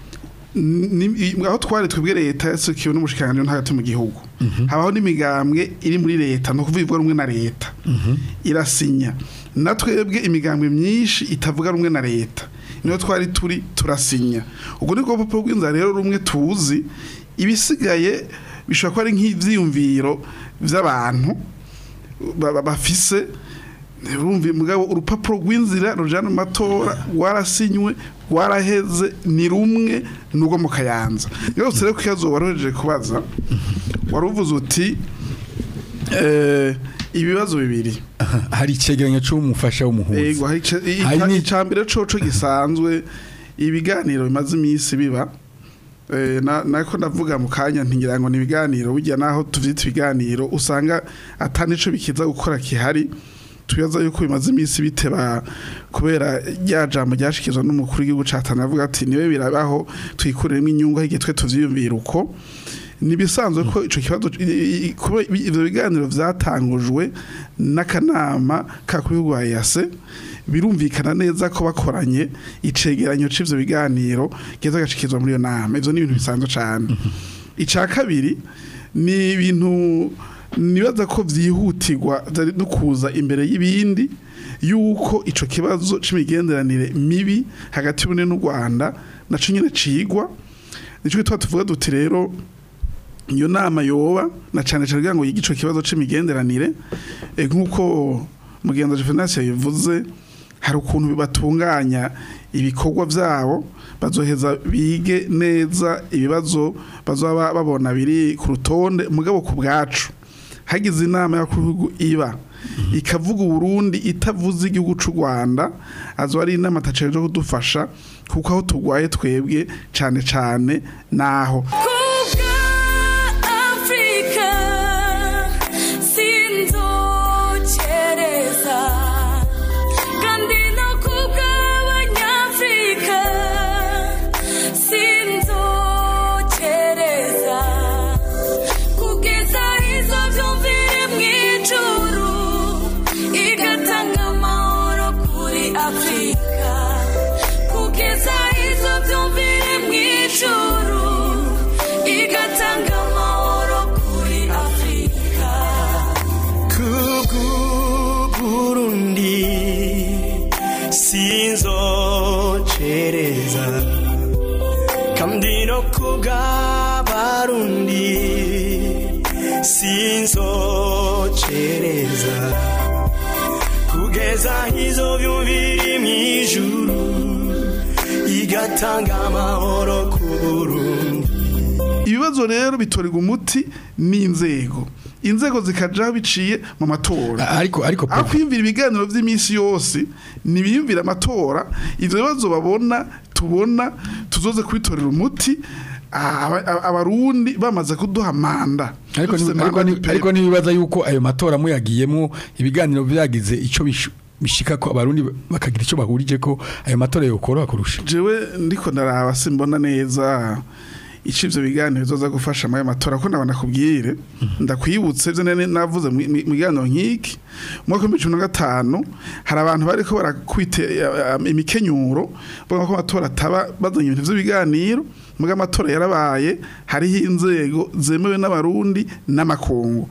D: Ni- aho twari twebwe leta yasukiwe n'umushikiranganji ntagati mu gihugu habaho n'imigambwe iri muri leta no kuvuga rumwe na leta irasinya na twebwe imigambwe myinshi itavuga rumwe na leta niyo twari turi turasinya ubwo ni bwo rupapuro rw'inzara rero rumwe tuzi ibisigaye bishobora kuba ari nk'ivyiyumviro vy'abantu ba- ba- bafise urumva mugabo urupapuro rw'inzira rujana mu matora rwarasinywe rwaraheze ni rumwe n'urwo mu kayanza yose rero ko ikibazo waroheje kubaza wari uvuze uti eh, ibibazo bibiri
B: hari icegeranyo c'umufasha w'umuhuza
D: Ego hari ica- i-
B: Hari
D: ica-
B: ni-
D: icambere coco gisanzwe ibiganiro bimaze iminsi biba Eh, na- nako ndavuga mu kanya ntigira ngo ni ibiganiro bijya naho tuvyita ibiganiro usanga atanico bikiza gukora kihari tuyaza yuko bimaze iminsi biteba kubera rya jambo ryashikizwa n'umukuru w'igihugu ca Tanzania avuga ati niwe birabaho twikuremo inyungu aho igihe twe tuvyiyumvira uko nibisanzwe ko ico kibazo i- i- kuba ibi- ivyo biganiro vyatangujwe n'akanama kakuru wa EAC birumvikana neza ko bakoranye icegeranyo c'ivyo biganiro geza gashikizwa muri iyo nama ivyo ni ibintu bisanzwe cane ica kabiri ni ibintu nibaza ko vyihutirwa vyari no kuza imbere y'ibindi yuko ico kibazo c'imigenderanire mibi hagati y'Uburundi n'u Rwanda naco nyene cigwa nico gituma tuvuga duti rero iyo nama yoba na cane cane kugira ngo yige ico kibazo c'imigenderanire eh, nk'uko mugenzi Juvenal yabivuze hari ukuntu batunganya ibikorwa vyabo bazoheza bige neza ibibazo bazoba babona biri ku rutonde mugabo ku bwacu hagize inama y'abakuru b'ibihugu iba ikavuga uburundi itavuze igihugu c'u rwanda azo ari inama ataceje kudufasha kuko aho turwaye twebwe cane cane naho
G: Kubwa Afrika sinzokereza kandi no kubwa abanyafrika sinzokereza kugeza izo vyumvire mw'ijuru igatanga amahoro kuri Afrika kugeza izo vyumvire mw'ijuru igatanga amahoro kuri Afrika
H: Burundi sinzocereza kandi no kubw'abarundi sinzocereza kugeza izo byumviri mw'ijuru igatanga amahoro ku Burundi
D: ibibazo rero bitorerwa umuti n'inzego inzego zikajaho biciye mu matora
B: ariko ariko
D: aho kwiyumvira ibiganiro by'iminsi yose ntibiyumvira amatora ibyo bibazo babona tubona tuzoze kubitorera umuti aba- aba- abarundi bamaze kuduha manda
B: ariko
D: Dufise
B: ni- ariko
D: manda
B: ni-
D: y'ipera.
B: ariko nibibaza yuko ayo matora muyagiyemo ibiganiro byagize ico bishu- bishika ko abarundi bakagira ico bahurije ko ayo matora yokoroha kurusha
D: jewe ndiko ndaraba simbona neza ico ivyo biganiro bizoza gufasha muri ayo matora ko nabona kubwire ndakwibutse ivyo nari navuze mu mu- mu biganiro nk'iki mu mwaka w'ibihumbi cumi na gatanu hari abantu bariko barakwite eh, eh, imikenyuro bavuga ko amatora ataba bazanye ibintu vy'ibiganiro muga amatora yarabaye hariho inzego zemewe n'abarundi n'amakungu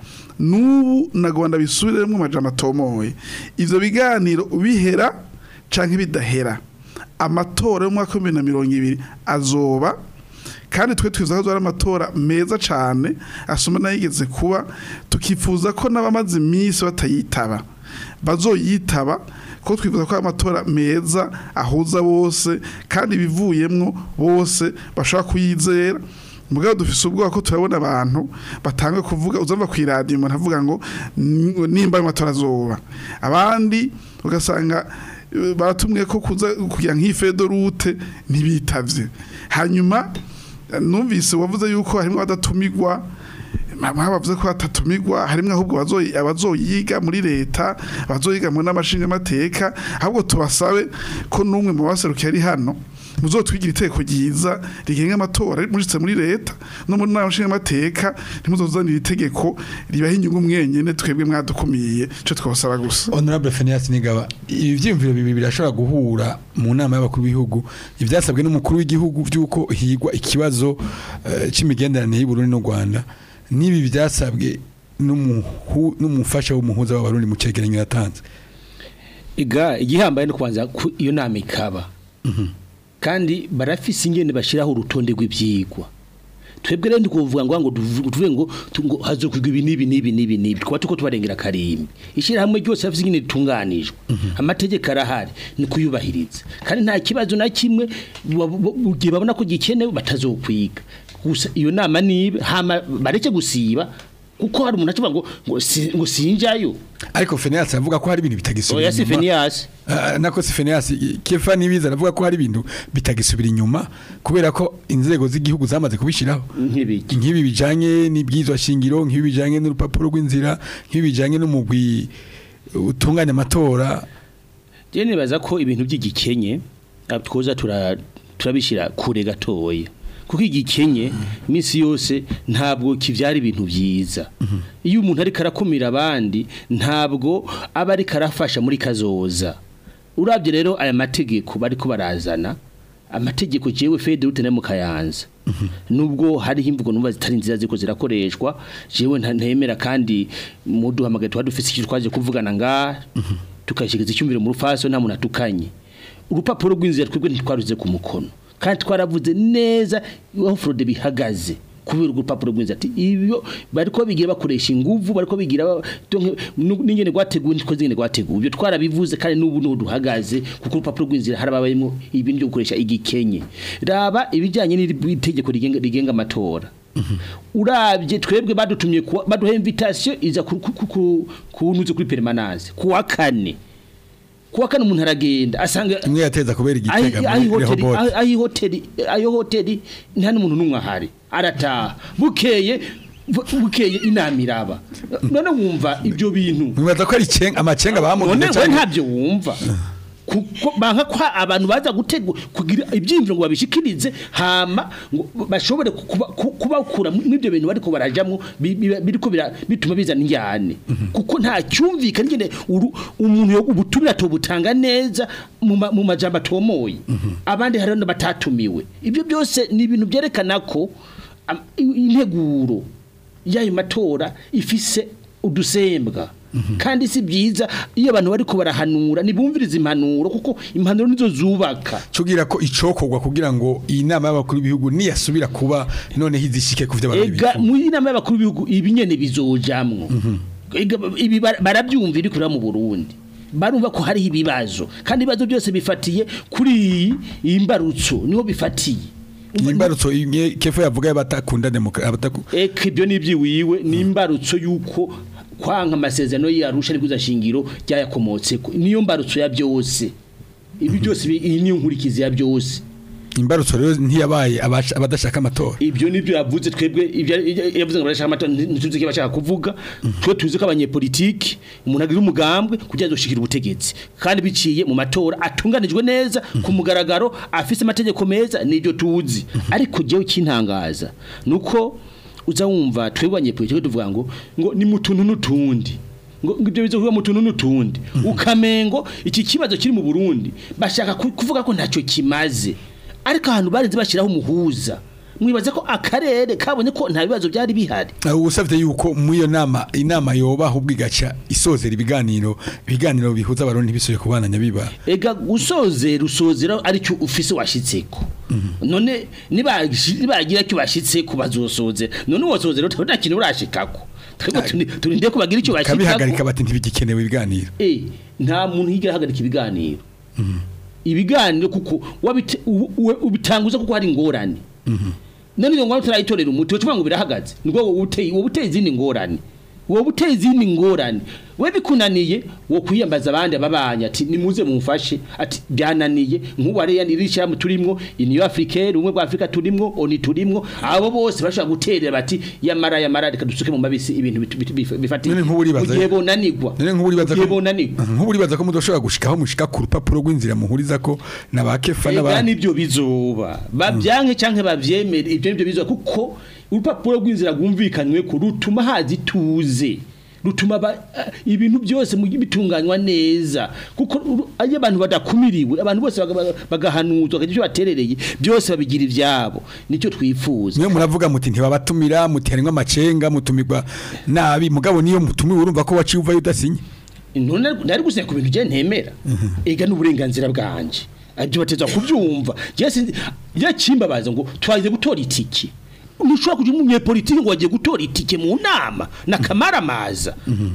D: n'ubu nagomba bisubiremo amajambo atomoye ivyo biganiro bihera canke bidahera amatora y'umwaka w'ibihumbi na mirongo ibiri azoba kandi twe twiza ko ari amatora meza cyane asoma n'ayigeze kuba tukifuza ko n'abamaze iminsi batayitaba bazoyitaba ko twifuza ko ari amatora meza ahuza bose kandi ibivuyemwo bose bashobora kuyizera mugabo dufise ubwoba ko turabona abantu batanga kuvuga uzava ku iradiyo umuntu avuga ngo "Ni- nimba ayo matora azoba abandi ugasanga eh, baratumwe ko kuza kugira nk'ifedorute ntibitavye hanyuma numvise wavuze yuko harimo abadatumigwa mama bavuze ko batatumirwa harimo ahubwo abazoyi- abazoyiga muri leta abazoyiga mu n'amashinga amateka ahubwo tubasabe ko n'umwe mu baserukiye ari hano muzotwigira iteko ryiza rigenga amatora mushitse muri leta no muri n'amashinga amateka ntimuzozanira itegeko ribaha inyungu mwenyene twebwe mwadukumiye ico twosaba gusa
B: honorable Phineas Nigaba ibi vyimviro bibiri birashobora guhura mu nama y'abakuru b'ibihugu ivyasabwe n'umukuru w'igihugu vy'uko higwa ikibazo eh, c'imigenderanire y'u Burundi n'u Rwanda n'ibi vyasabwe n'umuhu- n'umufasha w'umuhuza w'abarundi mu cegeranyo yatanze
E: iga igihambaye no kubanza ku- iyo nama ikaba kandi barafise ingene bashiraho urutonde rw'ivyigwa twebwe rero ndikuvuga ngo ngo tuvu- tuvuge ngo tu- ngo hazokwigwa ibi nibi nibi nibi nibi twaba tuko tubarengera karimbi ishirahamwe ryose rafise ingene ritunganijwe amategeko arahari ni kuyubahiriza kandi nta kibazo na kimwe wa- wa- ugiye babona ko gikenewe batazokwiga gusa iyo nama nibe hama bareke gusiba kuko hari umuntu acuba ngo ngo si- ngo sinjayo
B: ariko Phineas avuga ko hari ibintu bitagisubira
E: oya si
B: inyuma.
E: Phineas
B: Ah, nako si Phineas Kefa nibiza aravuga ko hari ibintu bitagisubira inyuma kubera ko inzego z'igihugu zamaze kubishiraho
E: nk'ibiki
B: nk'ibi bijanye n'ibwizwa shingiro nk'ibi bijanye n'urupapuro rw'inzira nk'ibi bijanye n'umugwi utunganya amatora
E: Je nibaza ko ibintu by'igikenye ah, twoza tura turabishira kure gatoya kuko igikenye iminsi yose ntabwo kivyara ibintu byiza iyo umuntu ariko arakumira abandi ntabwo aba ariko arafasha muri kazoza urabye rero aya mategeko bariko barazana amategeko jewe fede rute mu kayanza nubwo hariho imvugo numva zitari nziza ziko zirakoreshwa jewe nta- ntemera kandi muduhamagaye tuba dufise icyo twaje kuvugana nga tukashyikiza icyumviro mu rufaso nta muntu atukanye urupapuro rw'inzira twebwe ntitwaruze ku mukono kandi twaravuze neza aho fraude bihagaze kubera urwo rupapuro rw'inzira ati ibyo bariko bigira bakoresha inguvu bariko bigira ba- donke nu- n'ingene rwateguwe niko zingene rwateguwe ibyo twarabivuze kandi n'ubu n'ubu duhagaze kuko urupapuro rw'inzira harababayemo ibintu byo gukoresha igikenye raba ibijyanye n'itegeko rigenga rigenga amatora urabye twebwe badutumye kuwa- baduha invitation iza ku ku- ku- kunuze kuri permanence kuwa kane kuwa kane umuntu aragenda asanga
B: imwe yateza kubera igitega
E: ayi
B: muri
E: hoteli
B: Rehoboth
E: ayi hoteli ayo hoteli nta n'umuntu n'umwe ahari arataha bukeye bu- bukeye inama iraba none wumva ibyo bintu
B: mwibaza ko ari iceng- amacenga
E: none
B: bamugize
E: we
B: cyane
E: ntabyo wumva kuko banka kwa abantu baza gutega kugira ibyimviro ngo babishikirize hama ngo bashobore kuba- ku- kubakura mu ibyo bintu bariko barajamwo bi- bi- biriko bira- bituma bizana injyane kuko nta cyumvikana nyine uru- umuntu yo ubutumira tobutanga neza mu ma- mu majambo atomoye abandi hari no batatumiwe ibyo byose ni ibintu byerekana ko am- i- integuro y'ayo matora ifise udusembwa kandi si byiza iyo abantu bariko barahanura nibumviriza impanuro kuko impanuro nizo zubaka
B: cugira ko icokorwa kugira ngo iyi nama y'abakuru b'ibihugu niyasubira kuba noneho izishike ku vy'abantu
E: ega mu inama y'abakuru b'ibihugu ibi nyene bizojamwo Ega, ibi bara- barabyumva iri kureba mu Burundi barumva ko hariho ibibazo kandi ibibazo byose bifatiye kuri iyi iyi mbarutso niho bifatiye
B: imbarutso imwe kefo yavuga y'abatakunda demokrasi abataku
E: eka ibyo ni iby'iwiwe ni imbarutso y'uko kwanka amasezerano y'arusha n'ikuza shingiro ryayakomotseko niyo mbarutso ya byose ibi byose bi- iyi niyo nkurikizi ya byose
B: imbarutso rero ntiyabaye abasha- abadashaka amatora
E: ibyo nibyo yavuze twebwe ibyo yavuze ngo barashaka amatora ntituzi icyo bashaka kuvuga twe tuzi ko abanyepolitiki umuntu agira umugambwe kugira ngo azoshikire ubutegetsi kandi biciye mu matora atunganijwe neza ku mugaragaro afise amategeko meza nibyo tuzi ariko jewe kintangaza nuko uza wumva twebwe abanyepolitiki tuvuga ngo ngo ni mutuntu n'utundi ngo ngo ibyo bizokuba mu tuntu n'utundi ukamengo iki kibazo kiri mu Burundi bashaka ku- kuvuga ko ntacyo kimaze ariko ahantu barinze bashyiraho umuhuza mwibaza ko akarere kabonye ko nta bibazo byari bihari
B: ubu usabye yuko mu iyo nama inama yoba ahubwo igaca isozera ibiganiro ibiganiro bihuza abarundi bisubire kubananya biba
E: ega gusozera usozera aricyo ufise washitseko none nibagish- nibagira cyo bashitseko bazosozera none uwosozera nta kintu urashikako twebwe tuni- turinde ko bagira icyo
B: kabihagarika
E: bashikako
B: bati ntibigikenewe ibiganiro
E: eh nta muntu higira hagarika ibiganiro ibiganiro kuko wabite- u- u- ubitanguza kuko hari ingorane none iyo ngorane turayitorera umuti wocuvuga ngo birahagaze nibwo wowe uteye wowe uteye izindi ngorane wowe uteye izindi ngorane we bikunaniye wo kwiyambaza abandi ababanya ati nimuze mumfashe ati byananiye nk'ubu ariya nirishyirahamwe turimwo iniyo africaine ubumwe bwa afurika turimwo oni turimwo abo bose bashobora guterera bati yamara yamara reka dusuke mu mabisi ibintu bit- bit- bif- bifatiye
B: None nk'ubu uribaza-
E: mu gihe bonanigwa
B: none nk'ubu uribaza
E: mu gihe
B: ko
E: bonanigwa
B: nk'ubu uribaza ko mudoshobora gushikaho mushika ku rupapuro rw'inzira muhuriza ko na ba kefa
E: Ega
B: n'abandi
E: nibyo bizoba babyanke canke bavyemere ibyo nibyo bizoba kuko urupapuro rw'inzira rwumvikanywe ko rutuma hazi tuze rutuma ba- eh, ibintu byose mu- bitunganywa neza kuko uru- iyo abantu badakumiriwe abantu bose baga- baga- bagahanuzwa bakagira icyo baterereye byose babigira ivyabo nicyo twifuza
B: niyo muravuga muti ntibabatumira muti harimwo amacenga mutumirwa nabi mugabo niyo mutumiwe urumva ko waciye uvayo udasinye
E: none nari gusinya ku bintu je ntemera ega n'uburenganzira bwanje ajye bateza kubyumva je sinzi yakimbabaza ngo twagiye gutora itiki ntushobora kuja umunyepolitiki ngo wagiye gutora itike mu nama nakamaramaza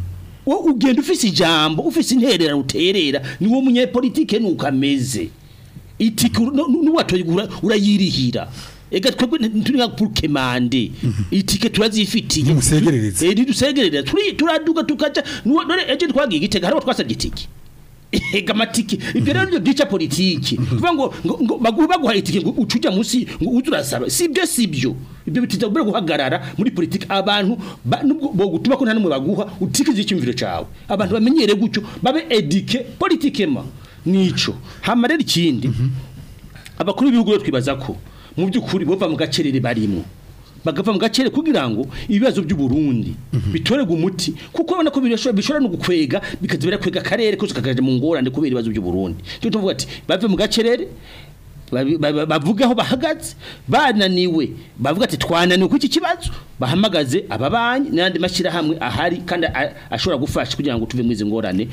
E: wo ugenda ufise ijambo ufise intererano uterera ni wo munyepolitike nuko ameze itike nuwatoye urayirihira ega twebwe ntituri nka pour kemande itike turazifitiye
B: Nimusegerereze.
E: eh nidusegerereza turi turaduga tukaja nuwo none eje twagiye gitega hariho twasabye itike ega matike ibyo rero byo byica politiki kuvuga ngo ngo- ngo baguha baguha itike ngo ucuja munsi ngo uze urasaba sibyo sibyo ibyo bitiza kubera guhagarara muri politiki abantu ba- nubwo bo gutuma ko nta numwe baguha utikize icyumviro cawe abantu bamenyere gutyo babe edike politikema nico hama rero ikindi abakuru b'ibihugu rero twibaza ko mu by'ukuri bova mu gacerere barimo bagava mu gacere kugira ngo ibibazo by'u Burundi bitorerwe umuti kuko ubona ko birashobora bishobora no gukwega bikaza birakwega akarere kose kakaje mu ngorane kubera ibibazo by'u Burundi cyo tuvuga ati bave mu gacerere babi- ba- bavuga aho bahagaze bananiwe bavuga ati twananiwe ku iki kibazo bahamagaze ababanyi n'andi mashyirahamwe ahari kandi a- ashobora gufasha kugira ngo tuve mu izi ngorane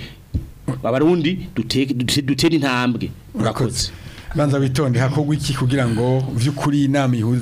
E: abarundi duteke dute- dutere intambwe urakoze
B: banza witonde hakorwa iki kugira ngo vy'ukuri inama ihuza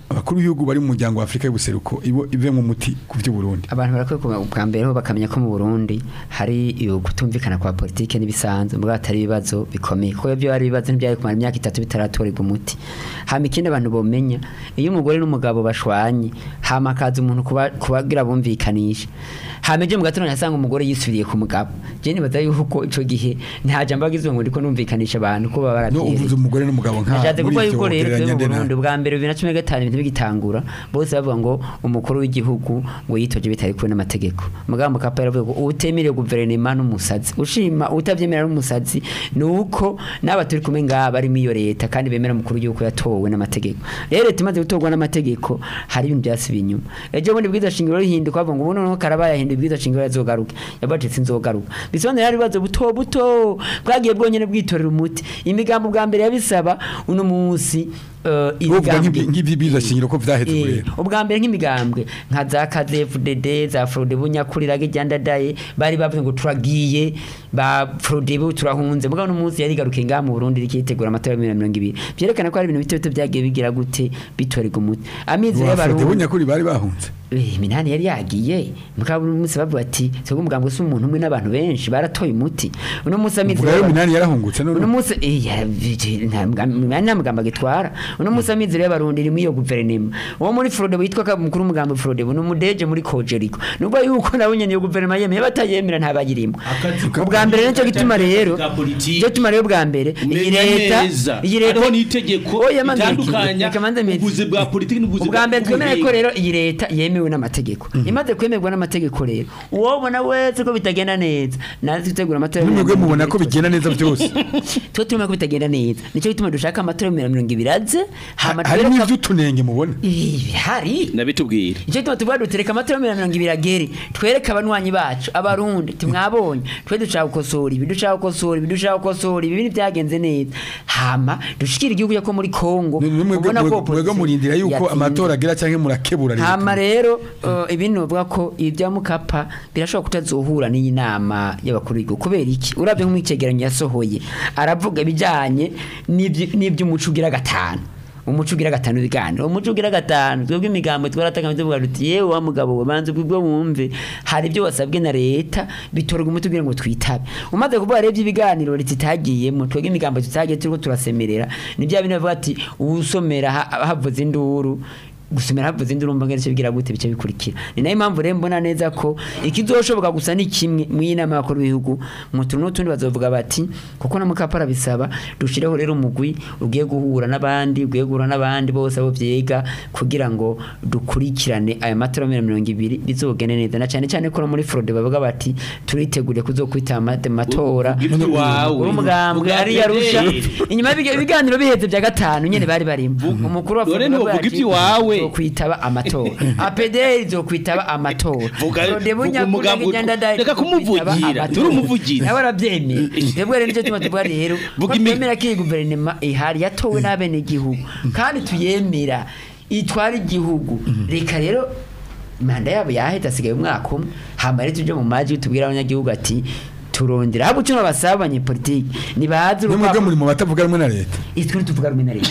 B: abakuru b'ibihugu bari mu muryango wa Afrika y'ubuseruko ibo ive mu muti ku by'u Burundi
F: abantu barakwiye kuba ubwa mbere ho bakamenya ko mu Burundi hari iyo kutumvikana kwa politike n'ibisanzwe mbwa atari ibibazo bikomeye ko ibyo ari ibibazo ntibyari kumara imyaka itatu bitaratorerwa umuti hama ikindi abantu bomenya iyo umugore n'umugabo bashwanye hama akaza umuntu kuba- kubagira bumvikanisha hama ejo mu gatondo yasanga umugore yisubiriye ku mugabo je nibaza yuko ico gihe nta jambo agizwe ngo ndiko numvikanisha abantu ko baba
B: no uvuze
F: barabyereye
B: umugore n'umugabo nka
F: Nashatse kuvuga
B: ivyo
F: yuko rero
B: wogereranya
F: twe mu
B: nde na-
F: Burundi bwa mbere bibiri na cumi na gatanu ibintu bigitangura bose bavuga ngo umukuru w'igihugu ngo yitoje bitari kumwe n'amategeko mugabo mukapa yaravuga ngo utemerewe guverinoma n'umusazi ushima utavyemera n'umusazi ni uko n'aba turi kumwe ngaha bari muri iyo leta kandi bemera umukuru w'igihugu yatowe n'amategeko rero leta imaze gutorwa n'amategeko hari ibintu byasubiye inyuma ejo bundi bwiza shingiro rihinduka bavuga ngo ubu noneho karabaye ahinduye bwiza shingiro yazogaruke yabaje sinzogaruka bisobanura hari ibibazo buto buto bwagiye bwonyene bwitorera umuti imigambo bwa mbere yabisaba uno munsi eh,
B: uvuga
F: imigambi-
B: nk'ibyibiza shingiro ko vyaheze
F: Eh,
B: rero
F: ubwa mbere nk'imigambwe nka za KZFDD za Frode bunyakurira gijandadaye bari bavuze ngo turagiye ba Frode bu turahunze mugabo n'umunsi yari garuke nga mu Burundi rikitegura amatora ya 2020 byerekana ko hari ibintu bito bito byagiye bigira gute bitorega umuti amizi
B: Rwafurede
F: y'abarundi
B: bunyakuri bari bahunze
F: Eh, minani yari yagiye mugabo umunsi bavuga ati twebwe umugambwe si umuntu umwe n'abantu benshi baratoye umuti uno munsi amizi
B: uvuga rero
F: y'abarundi-
B: minani yarahungutse none
F: uno munsi eh, ya- nta mugambi- nta mugambo agitwara uno munsi amizero y'abarundi iri muri iyo guverinoma uwo muri Frode witwa ka- mukuru w'umugambi Frode ni umudeje muri Kojeriko nubwo yuko nabo nyene iyo guverinoma yemeye batayemera ntabagirimo ubwa mbere nicyo gituma rero
E: Bwa politiki.
F: nicyo gituma rero bwa mbere iyi
E: Menya
F: leta
E: neza
F: iyi leta
E: hariho n'itegeko
F: Oya, manze
E: ritandukanya
F: reka manze meze.
E: ubuvuzi bwa politiki n'ubuvuzi
F: ubwa mbere twemere ko
E: bw'ubuhinga.
F: rero iyi leta yemewe n'amategeko imaze kwemerwa n'amategeko rero uwobona wese ko bitagenda neza nazi gutegura amatora ya
B: nimwebwe
F: mirongo
B: mubona
F: ibiri
B: ko bigenda neza byose
F: twe turimo ko bitagenda neza nicyo gituma dushaka amatora ya mirongo ibiri aze hama
B: harimo
F: twereka-
B: ivy'utunenge mubona
F: Ih, hari
E: nabitubwira
F: nicyo gituma tuvuga dutereka amatora ya mirongo ibiri agere twereke abanywanyi bacu abarundi timwabonye twe dushaka gukosora ibi dushaka gukosora ibi dushaka gukosora ibi ibintu byagenze neza hama dushikira igihugu cyo muri Kongo
B: mwebwe
F: ubona ko
B: mwebwe
F: opposition
B: murindira yuko
F: yatsinze.
B: amatora agira canke murakebura leta.
F: hama rero uh, ibintu bavuga ko ibya mukapa birashobora kutazohura n'iyi nama y'abakuru b'igihugu kubera iki urabye nk'umwicegeranyo yasohoye aravuga ibijyanye n'ibyi- n'iby'umuco ugira gatanu umuco ugira gatanu ibiganiro umuco ugira gatanu twebwe imigambo twaratanga tuvuga tuti yewe wa mugabo we banze ubwo wumve hari ibyo wasabwe na leta bitorwa umuti kugira ngo twitabe umaze kuvuga rero ibiganiro leta itagiyemo twebwe imigambo tutagiye turiko turasemerera ni bya bintu bavuga ati usomera ha- havuze induru gusomera havuze induru mba ngeze bigira gute bice bikurikira ni nayo impamvu rero mbona neza ko ikizoshoboka gusa ni kimwe mu y'inama y'abakuru b'ibihugu mu tuntu n'utundi bazovuga bati kuko na mukapara bisaba dushireho rero umugwi ugiye guhura n'abandi ugiye guhura n'abandi bose abo vyiga kugira ngo dukurikirane aya matora ya mirongo ibiri bizogende neza na cyane cyane ko no muri Frode bavuga bati turiteguriye kuzokwita amate matora
E: Uvuga ibyo wawe.
F: uri umugambwe
E: Uvuga
F: ari yarusha
E: Fidel.
F: inyuma y'ibiga- ibiganiro biheze bya gatanu nyene bari barimo umukuru wa
E: Dore
F: Frode
E: ntiwovuga
F: avuga ati,
E: iby'iwawe.
F: zokwitaba amatora apederi zokwitaba amatora
E: Vuga-
F: Frode
E: vuga
F: Bunyakuri
E: umugambi
F: n'Igenda
E: utwo-
F: Ndadaye
E: reka
F: zokwitaba
E: kumuvugira,
F: amatora.
E: turi umuvugizi.
F: nawe arabyemeye twebwe rero nicyo tuma tuvuga rero
E: Vuga
F: ko
E: imi-
F: twemera ko iyi guverinoma ihari yatowe n'abenegihugu kandi tuyemera itwara igihugu reka rero manda yabo yahita asigaye umwaka umwe hama rero tuje mu maji tubwira abanyagihugu ati turondera ahubwo icyo basaba abanyepolitiki nibaze
B: nimwebwe
F: urupapuro
B: muri mu batavuga rumwe na leta
F: itwe tuvuga rumwe na leta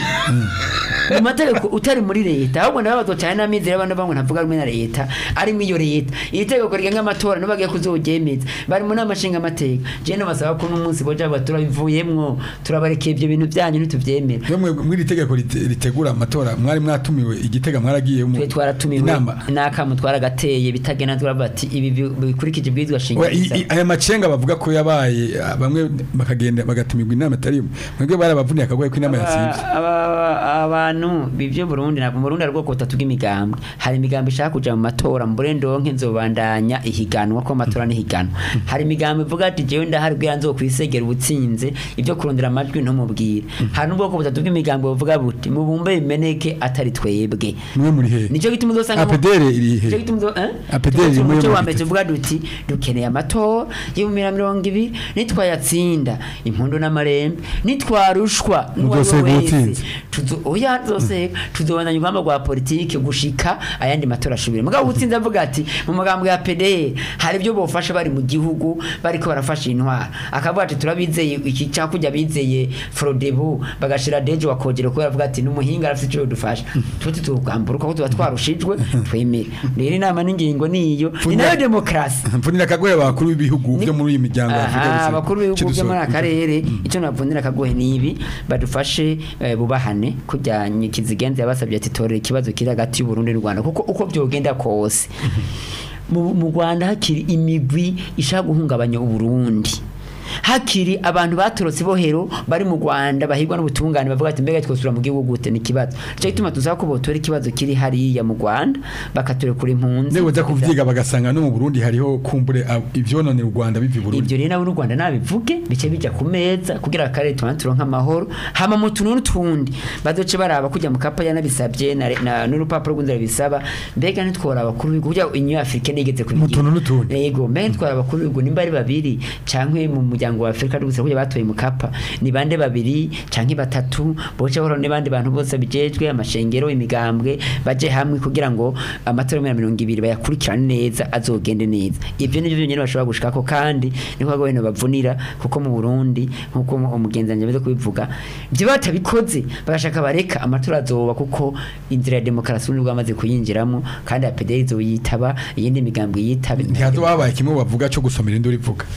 F: mu mategeko utari muri leta ahubwo nawe cyane n'amizero y'abantu bamwe ntavuga rumwe na leta ari mu iyo leta iri tegeko rigenga amatora nibo bagiye kuzoryemeza bari mu nama nshinga amateka je basaba ko n'umunsi boja baga turabivuyemwo turabarekeye ibyo bintu byanyu ntituvyemera
B: Mwe mwe- mw'iri tegeko rite- ritegura amatora mwari mwatumiwe igitega mwaragiye mu
F: twe twaratumiwe
B: inama
F: n'akamu twaragagateye bitagena turavuga ati ibi bi- bikurikije ibwirizwa
B: Oya,
F: shingiro
B: i-
F: bisaba."
B: i- aya macenga bavuga ko yabaye ah, bamwe bakagenda bagatumirwa inama atari imwe mwebwe barabavuniye akagoye ko inama yasivye
F: Aba- aba- abantu bivyo Burundi ntabwo mu Burundi hari ubwoko butatu bw'imigambwe hari imigambi ishaka kuja mu matora mbure ndonke nzobandanya ihiganwa ko amatora n'ihiganwa hari imigambi ivuga ati jewe ndahari bwira nzokwisegera ubutsinze ibyo kurondera amajwi ntumubwire hari n'ubwoko butatu bw'imigambi buvuga buti mubumbe bimeneke atari twebwe
B: mwe muri he
F: nicyo gituma uzosanga mu-
B: apedere iri he
F: Nicyo gituma uzo- eh?
B: APDR
F: Tuvuze
B: iri muri
F: umuco
B: iyo
F: wa mbere
B: mugiti.
F: tuvuga duti dukeneye amatora y'ibihumbi na mirongo ibiri nitwayatsinda impundu n'amarembe nitwarushwa n'uwo ari we
B: Muzosega
F: wese
B: uwutsinze.
F: tuzo- oya ntazoseka tuzobandanya urugamba rwa politike gushika ayandi matora ashubire mugabo utsinze avuga ati mu magambo ya PDR hari ibyo bofasha bari mu gihugu bariko barafasha intwara akavuga ati turabizeye iki cyakujya bizeye Frodebu bagashira deje wakogera kubera avuga ati numuhinga arafite icyo dufasha tuti tugamburuka ko tuba twarushijwe twemere rero inama n'ingingo niyo ni nayo demokarasi
B: mvunira akagohe abakuru b'ibihugu byo muri iyi miryango ya Afurika
F: aha
B: y'Ubuseruko.
F: abakuru b'ibihugu byo muri
B: Cidusoro.
F: aka karere icyo nabavunira akagohe ni ibi badufashe eh, bubahane kujya kizigenza yabasabye ati torera ikibazo kiri hagati y'u Burundi n'u Rwanda kuko uko byogenda kose mu mu Rwanda hakiri imigwi ishaka guhungabanya u Burundi hakiri abantu batorotse bohero bari mu Rwanda bahigwa n'ubutungane bavuga ati mbega twosura mu gihugu gute ni kibazo cyo gituma tuzaba ko botora ikibazo kiri hariya mu Rwanda bakaturekura impunzi
B: Ndego za kuvyiga bagasanga no mu Burundi hariho kumbure ab- ivyononera u Rwanda bivi i Burundi.
F: ibyo rero nabo n'u Rwanda nabivuge bice bijya ku meza kugira akarere tubane turonka amahoro hama mu tuntu n'utundi bazoce baraba kujya mu kapa yanabisabye na, na n'urupapuro rw'inzira bisaba mbega ntitwora abakuru b'ibihugu kugira Union Africaine igeze ku
B: Mu tuntu n'utundi.
F: yego mbega ntitwora abakuru b'ibihugu nimba ari babiri canke mu muryango wa Afrika rwose kujya batoye mu kapa ni bande babiri canke batatu boce bahora n'abandi bantu bose bijejwe amashengero imigambwe baje hamwe kugira ngo amatora ya mirongo ibiri bayakurikirane neza azogende neza ibyo nivyo byonyine bashobora gushikako kandi niko bago bene bavunira kuko mu Burundi nkuko umugenzi wanje amaze kubivuga ibyo batabikoze bagashaka bareka amatora azoba kuko inzira ya demokarasi n'ubwo bamaze kuyinjiramo kandi APD izoyitaba iyindi migambo yitaba
B: Ntihazo babaye kimwe bavuga cyo gusomera induru ivuga.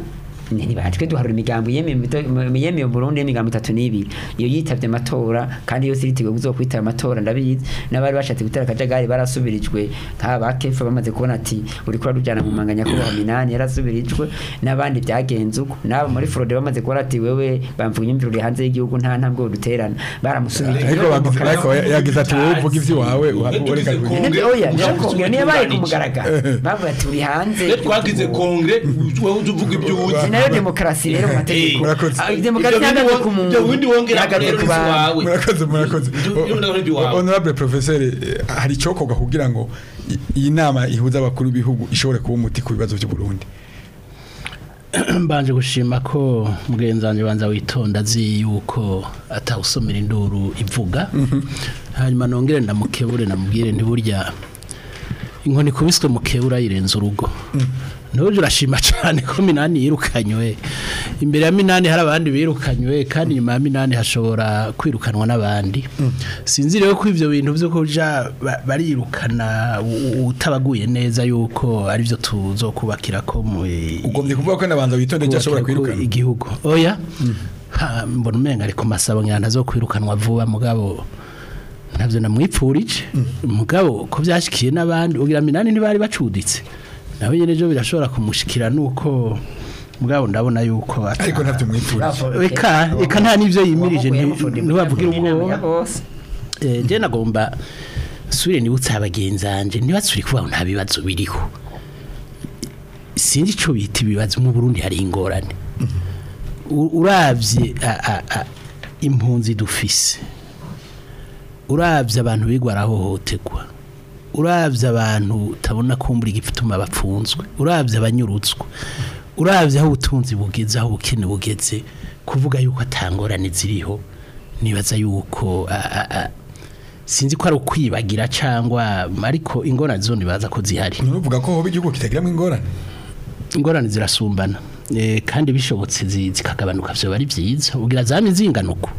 F: ni batwe duharura imigambo yemeye mu Burundi y'imigambo itatu n'ibiri iyo yitavye amatora kandi yose iriteguye kuzokwitaba amatora ndabizi n'abari bashatse gutera akajagari barasubirijwe nk'aba kefa bamaze kubona ati uriko urarujana mu manganya kubaho minani yarasubirijwe n'abandi byagenze uko n'abo muri Frode bamaze kubona ati wewe bamvuga imyumvire uri hanze y'igihugu nta ntambwe duterana baramusubirije
B: Ariko bagize ariko yagize ati wowe uvuga ivyo wawe ureka kugira.
F: Nibyo, oya nshakongera niyo baye ku mugaragaro bavuga ati uri hanze
I: Iyo twagize kongre wowe uzi uvuga ibyo uzi
F: ni nayo demokarasi rero mu mategeko
B: Murakoze.
F: Ah, demokarasi
I: Ibyo bindi
F: ihagaze
I: wo-
F: ku muntu
I: ibyo bindi wongera
F: ihagaze
I: rero
F: ku
I: si
F: bantu
I: wawe.
B: Murakoze murakoze.
I: Ibyo- ibyo ndabona ibyo wawe.
B: Honorable professeur eh, hari cokoga kugira ngo i- iyi nama ihuza abakuru b'ibihugu ishobore kuba umuti ku bibazo by'u Burundi.
C: mbanje gushima ko mugenzi wanjye banza witonda azi yuko atawusomera induru ivuga hanyuma nongere ndamukebure namubwire ntiburya inkoni ikubiswe mukebura yirenza urugo ntuje urashima cyane ko minani yirukanywe imbere ya minani hari abandi birukanywe kandi inyuma ya minani hashobora kwirukanwa n'abandi sinzi rero ko ibyo bintu byo kuja ba- barirukana u- u- utabaguye neza yuko ari byo tuzokubakira ko mu
B: Ugombye kuvuga ko nabanza witonde cyo ashobora
C: kubakira ko
B: kwirukana.
C: igihugu oya Ha, mbona umenga ariko masabo nyana zo kwirukanwa vuba mugabo ntabyo namwipfurije mugabo ko byashikiye n'abandi ugira minani ntibari bacuditse nawe nyene ejo birashobora kumushikira nuko mugabo ndabona yuko ata-
B: Ariko ntavyo mwipfurije.
C: Eka, eka nta n'ivyo yimirije nti- ntibavugira ubwoba
F: bose
C: Eh, je nagomba sure nibutse abagenzi anje ntibatsuri kubaho nta bibazo biriho sinzi ico bita ibibazo mu Burundi hari ingorane U- uravye a- a- a- impunzi dufise uravye abantu bigwa arahohoterwa uravye abantu utabona kumbura igituma bapfunzwe uravye abanyurutswa uravye aho ubutunzi bugeze aho ubukene bugeze kuvuga yuko atangorane ziriho nibaza yuko a- a- a- sinzi ko ari ukwibagira cyangwa ariko ingorane zo nibaza ko zihari
B: Nuvuga ko hoba igihugu kitagiramo ingorane.
C: ingorane zirasumbana eh, kandi bishobotse zi- zikagabanuka vyo bari vyiza ugira zame zinganuko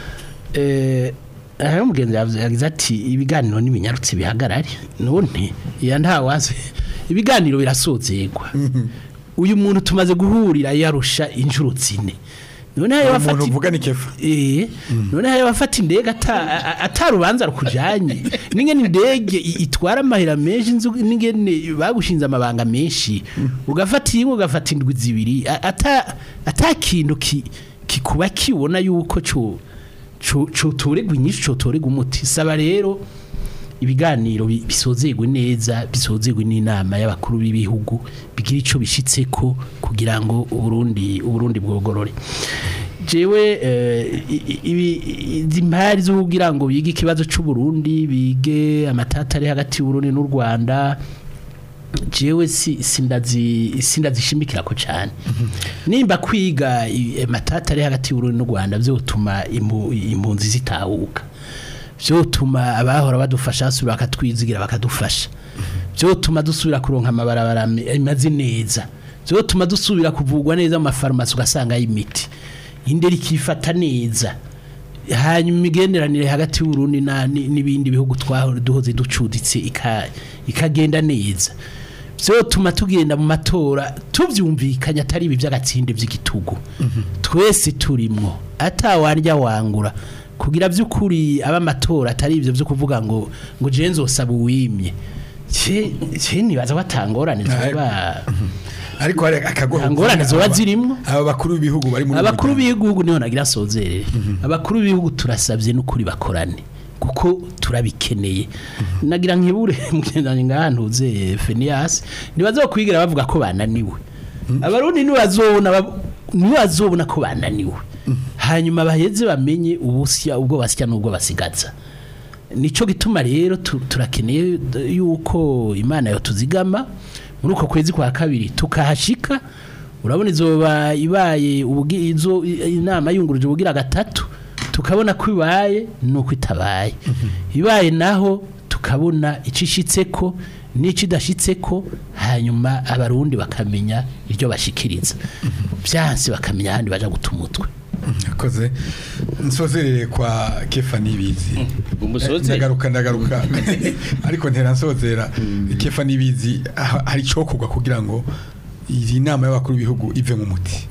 C: eh aho mugenzi yavuze yagize ati ibiganiro n'iminyarutsi bihagarare none ya nta wazi ibiganiro birasozegwa uyu muntu tumaze guhurira yarusha inshuro zine none hayo
B: Umuntu
C: bafata
B: uvuga ni kefa.
C: Eh, none hayo bafata indege ata- a- atarubanza rukujanye n'ingene indege i- itwara amahera menshi inzu n'ingene bagushinze amabanga menshi ugafata imwe ugafata indwi zibiri a- ata atakintu ki- kikuba kibona yuko cyo cotoregwa inyinshi cotoregwa umuti saba rero ibiganiro bi- bisozegwe neza bisozegwe n'inama y'abakuru b'ibihugu bigira ico bishitseko kugira ngo uburundi uburundi bwogorore jewe eh, i- i- ibi- izi mpari zo kugira ngo bige ikibazo c'u Burundi bige amatata ari hagati y'u Burundi n'u Rwanda jewe si sindazi sindazishimikira ko cyane nimba kwiga i- amatata ari hagati y'u Burundi n'u Rwanda byotuma impu- impunzi zitahuka vyotuma abahora badufasha basubira bakatwizigira bakadufasha vyotuma dusubira kuronka amabarabara me- amaze neza vyotuma dusubira kuvugwa neza mu mafarumasi ugasanga y'imiti indera ikifata neza hanyuma imigenderanire hagati y'uburundi na- ni- n'ibindi bihugu twahora duhoze ducuditse ika- ikagenda neza vyotuma tugenda mu matora tuvyumvikanya atari ibi vy'agatsinde vy'igitugu twese turimwo atawarya wangura kugira vy'ukuri aba amatora atari ivyo vyo kuvuga ngo ngo je nzosaba uwimye ce ce nibaza batangorane zoba
B: ariko hari akagoro
C: Ingorane zoba zirimwo.
B: aba bakuru b'ibihugu bari muri
C: abakuru
B: uwo muryango.
C: b'igihugu niho nagira sozerere abakuru b'igihugu turasabye n'ukuri bakorane kuko turabikeneye nagira nkibure mugendanye ngaha ntuze Phineas nibaza kwigira bavuga ko bananiwe abarundi nibazobona bab- nibazobona ko bananiwe hanyuma baheze bamenye ubusya ubwo basya n'ubwo basigaza nico gituma rero tu- turakeneye d- yuko imana yo tuzigama muri uko kwezi kwa kabiri tukahashika urabona izoba ibaye ubugi izo i- inama yunguruje ubugira gatatu tukabona ko ibaye nuko itabaye ibaye naho tukabona icishitseko n'icidashitseko hanyuma abarundi bakamenya iryo bashikiriza byanse bakamenya ahandi baja guta umutwe
B: yakoze nsozerere kwa kefa nibizi
E: Umusoze.
B: ndagaruka ndagaruka ariko ntera nsozera kefa nibizi ah, hari cyokorwa kugira ngo iyi nama y'abakuru b'ibihugu ive mu muti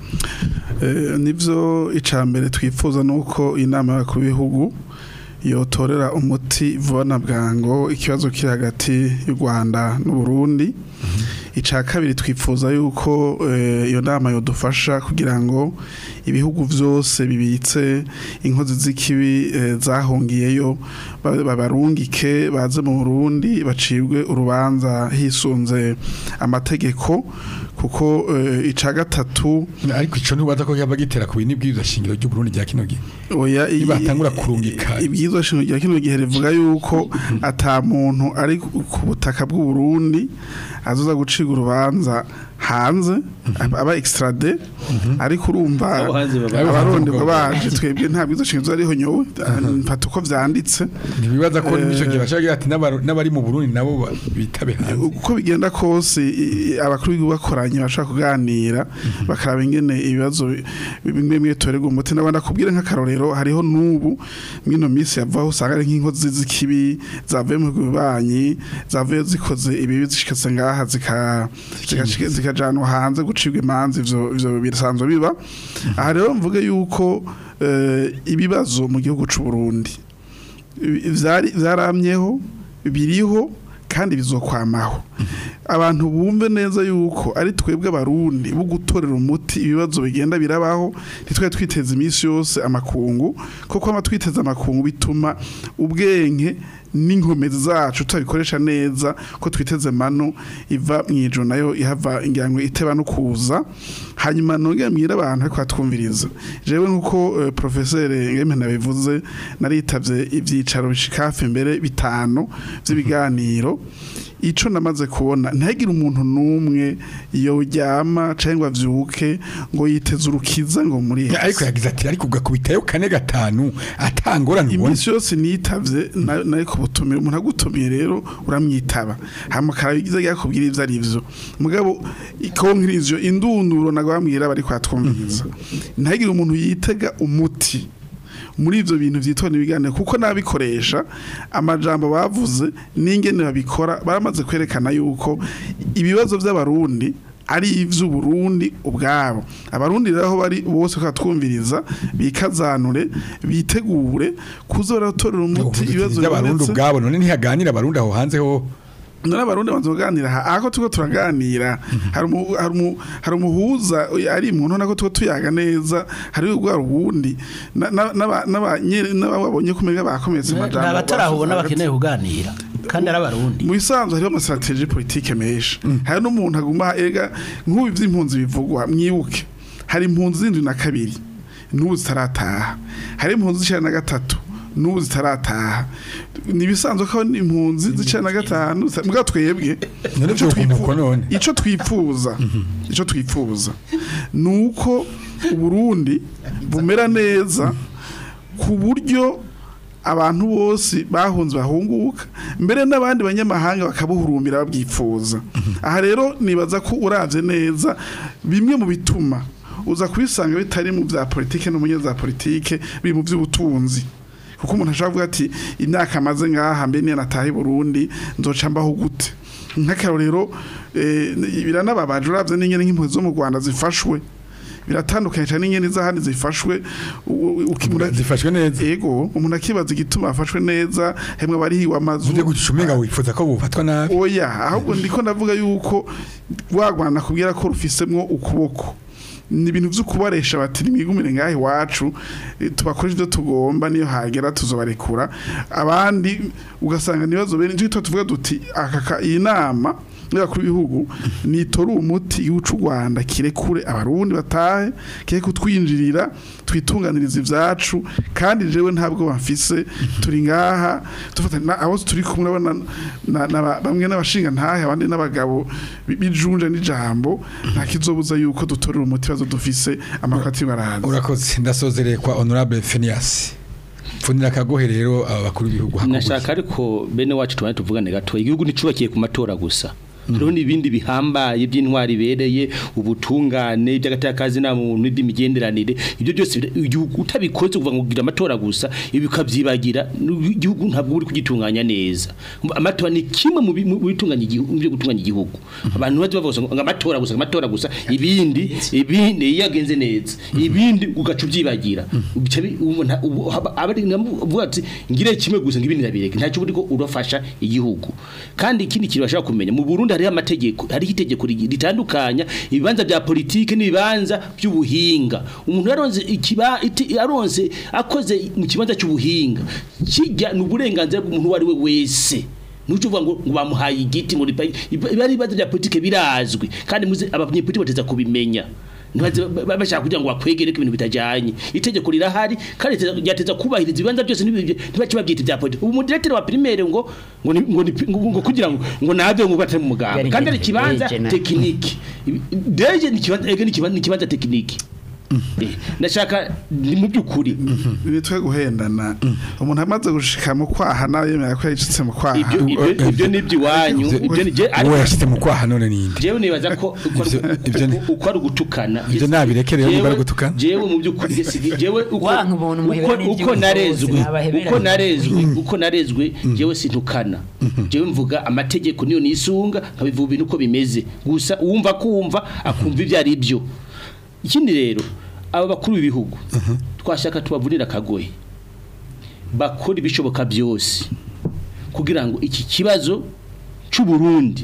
D: Eh, nivyo icambere twifuza nuko inama y'abakuru b'ibihugu yotorera umuti vuba na bwango ikibazo kiri hagati y'u Rwanda n'u Burundi ica kabiri twifuza yuko eh, iyo nama yodufasha kugira ngo ibihugu vyose bibitse inkozi z'ikibi eh, zahungiyeyo ba- babarungike baze mu Burundi bacibwe urubanza hisunze amategeko kuko eh, ica gatatu
B: ariko ico ntubaza ko yaba gitera ku bintu bw'izo shingiro ry'u Burundi rya kino gihe
D: oya i-
B: Nibatangura kurungika.
D: ibyiza shingiro rya kino gihe rivuga yuko ata muntu ari ku ku butaka bw'u Burundi azoza guciga urubanza hanze aba extrade ariko urumva
E: Abo hanze baba-
D: abaronderwa baje twebwe nta bwiza shingiro ariho nyowe mfata uko vyanditse
B: ntibibaza ko
D: Eh,
B: n'icyo gihe bashaka ati n'abaru- n'abari mu Burundi nabo ba- bitabe hanze
D: uko bigenda kose i- i- abakuru b'igihugu bakoranye bashaka kuganira bakaraba ingene ibibazo bi- bimwe bimwe torerwa umuti n'abandi akubwira nk'akarorero hariho n'ubu mwino minsi yavaho usanga ari nk'inkozi z'ikibi zavuye mu bihugu bibanyi zavuye zikoze ibibi zishikatse ngaha zika- zikashika- zikajanwa hanze gucibwa imanza ivyo ivyo birasanzwe biba aha rero mvuge yuko eh, ibibazo mu gihugu c'u Burundi vyari vyaramyeho biriho kandi bizokwamaho abantu bumve neza yuko ari twebwe abarundi bo gutorera umuti ibibazo bigenda birabaho ntitwe twiteza iminsi yose amakungu kuko ama twiteza amakungu bituma ubwenge n'inkomezi zacu tutabikoresha neza ko twiteze mano iva mu ijoro nayo ihava ngira ngo iteba no kuza hanyuma nongera mbwira abantu ariko batwumviriza jewe nk'uko eh, profeseri ngeme nabivuze naritavye ivyicaro bishika hafi mbere bitanu vy'ibiganiro ico namaze kubona ntihagire umuntu n'umwe yoryama cyangwa avyuke ngo yiteze urukiza ngo muri
B: ariko yagize ati ariko ugakubitayo kane gatanu atangorane ubona
D: iminsi yose nitavye na- nayo kubutumira umuntu agutumiye rero uramwitaba hama karabigize yakubwira ivyo ari vyo mugabo ikonkirizo indunduro nagwambwira bari kwatwumviriza ntagire umuntu yitega umuti muri ivyo bintu vyitwa ibiganiro kuko nabikoresha amajambo bavuze n'ingene babikora baramaze kwerekana yuko ibibazo vy'abarundi ari ivy'uburundi ubwabo abarundi rero aho bari bose twumviriza bikazanure bitegure kuza baratorera umuti ibibazo
B: by'abarundi
D: bibonetse
B: ubwabo none ntihaganira abarundi aho hanze ho
D: none abarundi banza kuganira aha ako tuko turaganira hari umu- hari umu- hari umuhuza ari umuntu nako tuko tuyaga neza hari urwa rubundi na- na- n'aba- n'abanye- n'ababonye kumenya bakometse
C: ni
D: amajambo
C: abatarahubona
D: bavuze
C: bakeneye kuganira kandi ari abarundi
D: mu bisanzwe hariho amastrategie politike menshi hari n'umuntu aguma ega nk'ubu ivy'impunzi bivugwa mwibuke hari impunzi zindwi na kabiri n'ubu zitarataha hari impunzi z'icenda na gatatu n'ubu zitarataha ni ibisanzwe ko hari impunzi z'icenda na gatanu zita- mugabo twebwe
B: None
D: ico
B: vyokunguka
D: twifu-
B: none.
D: ico twifuza ico twifuza nuko uburundi bumera neza ku buryo abantu bose bahunze bahunguka mbere n'abandi banyamahanga bakabuhurumbira babwifuza aha rero nibaza ko uravye neza bimwe mu bituma uza kubisanga bitari mu bya politike no mu nyene za politike biri mu by'ubutunzi kuko umuntu ashobora kuvuga ati imyaka amaze ngaha mbe niyo nataha i Burundi nzoca mbaho gute nk'akarorero eh, biranababaje uravye n'ingene nk'impuzi zo mu Rwanda zifashwe biratandukanye cyane n'ingene z'ahandi zifashwe u- u- ukimura-
B: zifashwe neza
D: ego umuntu akibaza igituma afashwe neza hemwe barihiwe amazu
B: uvye gucisha umenga wifuza ko bufatwa nabi
D: oya ahubwo ndiko ndavuga yuko rwagwana kubwira ko rufisemwo ukuboko ni ibintu vyo kubaresha bati nimwigumire ngaho iwacu eh, tubakore ivyo tugomba niyo hagera tuzobarekura abandi ugasanga nibazo bene nicyo tuvuga duti aka iyi nama y'abakuru b'ibihugu nitora umuti igihugu c'u Rwanda kirekure abarundi batahe kiye kutwinjirira twitunganiriza ivyacu kandi jewe ntabwo bamfise turi ngaha dufata na- abo turi kumwe urabona na- na- bamwe n'abashinga ntahe abandi n'abagabo bi- bijunje n'ijambo nta kizobuza yuko dutorera umuti bazo dufise amakati baraza
B: urakoze ndasozereye kwa honorable Phineas pfunira akagohe rero aba bakuru b'ibihugu hakuguye.
E: nashaka ariko bene wacu tubane tuvugane gato igihugu nticubakiye ku matora gusa hariho n'ibindi bihambaye by'intwari ibereye ubutungane by'agatakazi nta muntu n'iby'imigenderanire ibyo byose bira- igihugu utabikoze kuva ngo ugira amatora gusa ibi ukabyibagira igihugu ntabwo uri kugitunganya neza amatora ni kimwe mu bi- mu bitunganya igihugu mu byo gutunganya igihugu abantu baje bavuga ngo amatora gusa amatora gusa ibindi ibindi iyo yagenze neza ibindi ugaca ubyibagira Bica bi- ubona- ubu- haba- abari navuga ati ngire kimwe gusa ngibindi nabireke ntacyo uri ko urafasha igihugu kandi ikindi kintu bashaka kumenya mu Burundi hariho amategeko hariho itegeko rigi- ritandukanya ibibanza bya politike n'ibibanza by'ubuhinga umuntu yaronze ikiba iti- yaronze akoze mu kibanza cy'ubuhinga kijya ni uburenganzira bw'umuntu uwo ari we wese Nucho uvuga ngo ngo bamuhaye igiti ngo ripa iba ari ibibazo bya politike birazwi kandi muzi abanyepolitike bateza kubimenya ntibaze ba- ba- bashaka kugira ngo bakwegere ko ibintu bitajyanye itegeko rirahari kandi riteza- ryateza kubahiriza ibibanza byose ntibibe- ntibace babyita ibya politike ubu umudirektere wa primaire ngo ngo ni- ngo ni- ngo- ngo kugira ngo ngo nave ngo batari mu muganga
F: Yari
E: kandi ari
F: deje,
E: ikibanza
F: deje na-
E: tekiniki Ibi- deje ni ikibanza ege ni ikibanza ni ikibanza tekiniki Eh, ndashaka ni mu by'ukuri
D: nitwe guhendana umuntu amaze gushika mu kwaha nawe yemera ko yacitse mu kwaha
E: ibyo ibyo- ibyo ni iby'iwanyu ibyo ni je
B: uwo yashyize mu kwaha none ninde
E: jewe nibaza ko uko ari-
B: Ivyo- ivyo ni-
E: uko ari ugutukana
B: Ivyo nabireke rero niba ari
E: Jewe-
B: gutukana.
E: jewe mu by'ukuri gesi- jewe uko
F: Wanka umuntu muhebera
E: uko-
F: n'ivy'ubuvuzi,
E: uko narezwe
F: nabahebera
E: uko
F: n'ivy'ubuvuzi.
E: narezwe uko narezwe jewe sintukana jewe mvuga amategeko niyo nisunga nkabivuga ibintu uko bimeze gusa uwumva kumva akumva ibyo ari byo ikindi rero aba bakuru b'ibihugu twashaka tubavunira akagoye bakora ibishoboka byose kugira ngo iki kibazo cy'u Burundi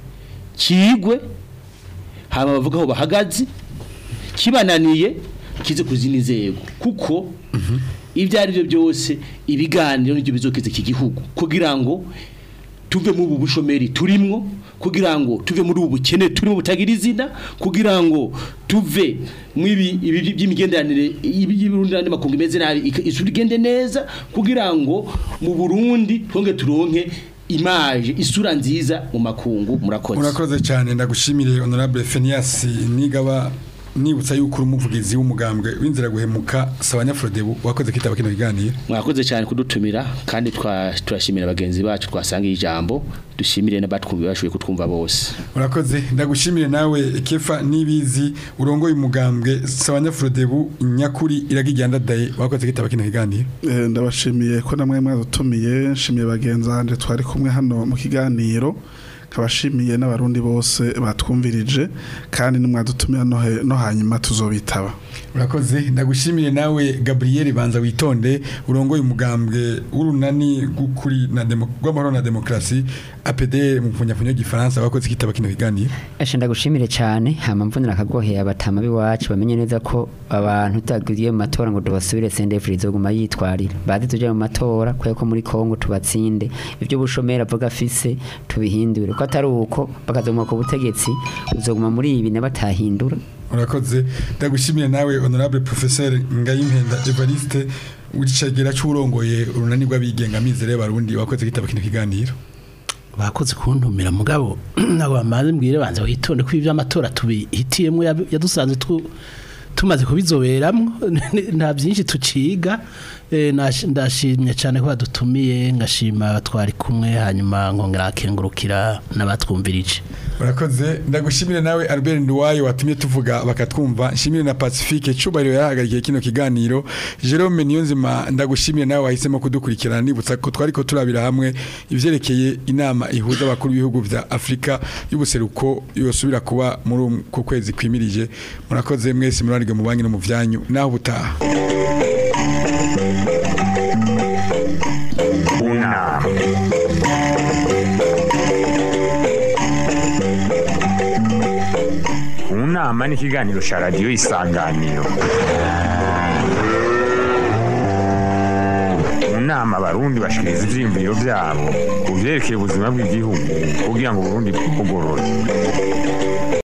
E: kigwe haba bavuga aho bahagaze kibananiye kize ku zindi nzego kuko ibyo ari byo byose ibiganiro nibyo bizokiza iki gihugu kugira ngo tuve mu ubu bushomeri turimwo kugira ngo tuve muri ubu bukene turimo butagira izina kugira ngo tuve mu ibi ibi by'imigenderanire y'Uburundi n'andi makungu imeze nabi ika- isura igende neza kugira ngo mu Burundi twonge turonke image isura nziza mu makungu murakoze
B: urakoze cyane ndagushimire honorable Phineas nigaba nibutsa yuko uri umuvugizi w'umugambwe w'inzira guhemuka sabanya Frodebu wakoze kitaba kino kiganiro
E: mwakoze cyane kudutumira kandi twa- turashimira bagenzi bacu twasangiye ijambo dushimire n'abatwumva bashoboye kutwumva bose
B: urakoze ndagushimire nawe kefa nibizi urongoye umugambwe sabanya Frodebu nyakuri iragijyanda daye wakoze kitaba kino kiganiro
D: Eh, ndabashimiye ko namwe mwadutumiye nshimiye bagenzi banje twari kumwe hano mu kiganiro kabashimiye n'abarundi bose batwumvirije kandi nimwadutumira no he- no hanyuma tuzobitaba
B: urakoze ndagushimire nawe Gabriel Banza witonde urongoye umugambwe w'urunani gukuri na demo rw'amahoro na demokrasi APD mu funyafunyo gifaransa wakoze kitaba kino kiganiro
F: Asha ndagushimire cyane hama mvunira akagoheye abatama biwacu bamenye neza ko abantu tutagiye mu matora ngo tubasubire CNDF izoguma yitwarira bazi tuje mu matora kwe ko muri Kongo tubatsinde ibyo bushomera avuga afise tubihindure ko atari uko bakazoma ku butegetsi uzoguma muri ibi nabatahindura
B: urakoze ndagushimire nawe honorable professeur Ngayimpenda Evariste wicagera cy'urongoye urunani rw'abigenga mizere y'abarundi wakoze kitaba kino kiganiro
C: bakoze kuntumira mugabo ntabwo bamaze mbwire banza witonde ko ibyo amatora tubihitiyemo yadusanze tu tumaze kubizoberamwo nta byinshi tuciga eh, nash- ndashimye cyane ko badutumiye ngashima twari kumwe hanyuma nkongera akengurukira n'abatwumvirije
B: urakoze ndagushimire nawe Albert Nduwayo watumye tuvuga bakatwumva nshimire na Pacifique Cubahiro yarahagarikiye kino kiganiro Jerome Niyonzima ndagushimire nawe wahisemo kudukurikirana nibutsa ko twari ko turabira hamwe ivyerekeye inama ihuza abakuru b'ibihugu vya Afrika y'ubuseruko yosubira kuba muri uku ku kwezi kwimirije murakoze mwese murarige mu banki no mu vyanyu naho butaha
A: unama unama ni ikiganiro cya radiyo isanganiro mu nama abarundi bashikiriza ivyiyumviro vyabo ku vyerekeye ubuzima bw'igihugu kugira ngo uburundi bugorore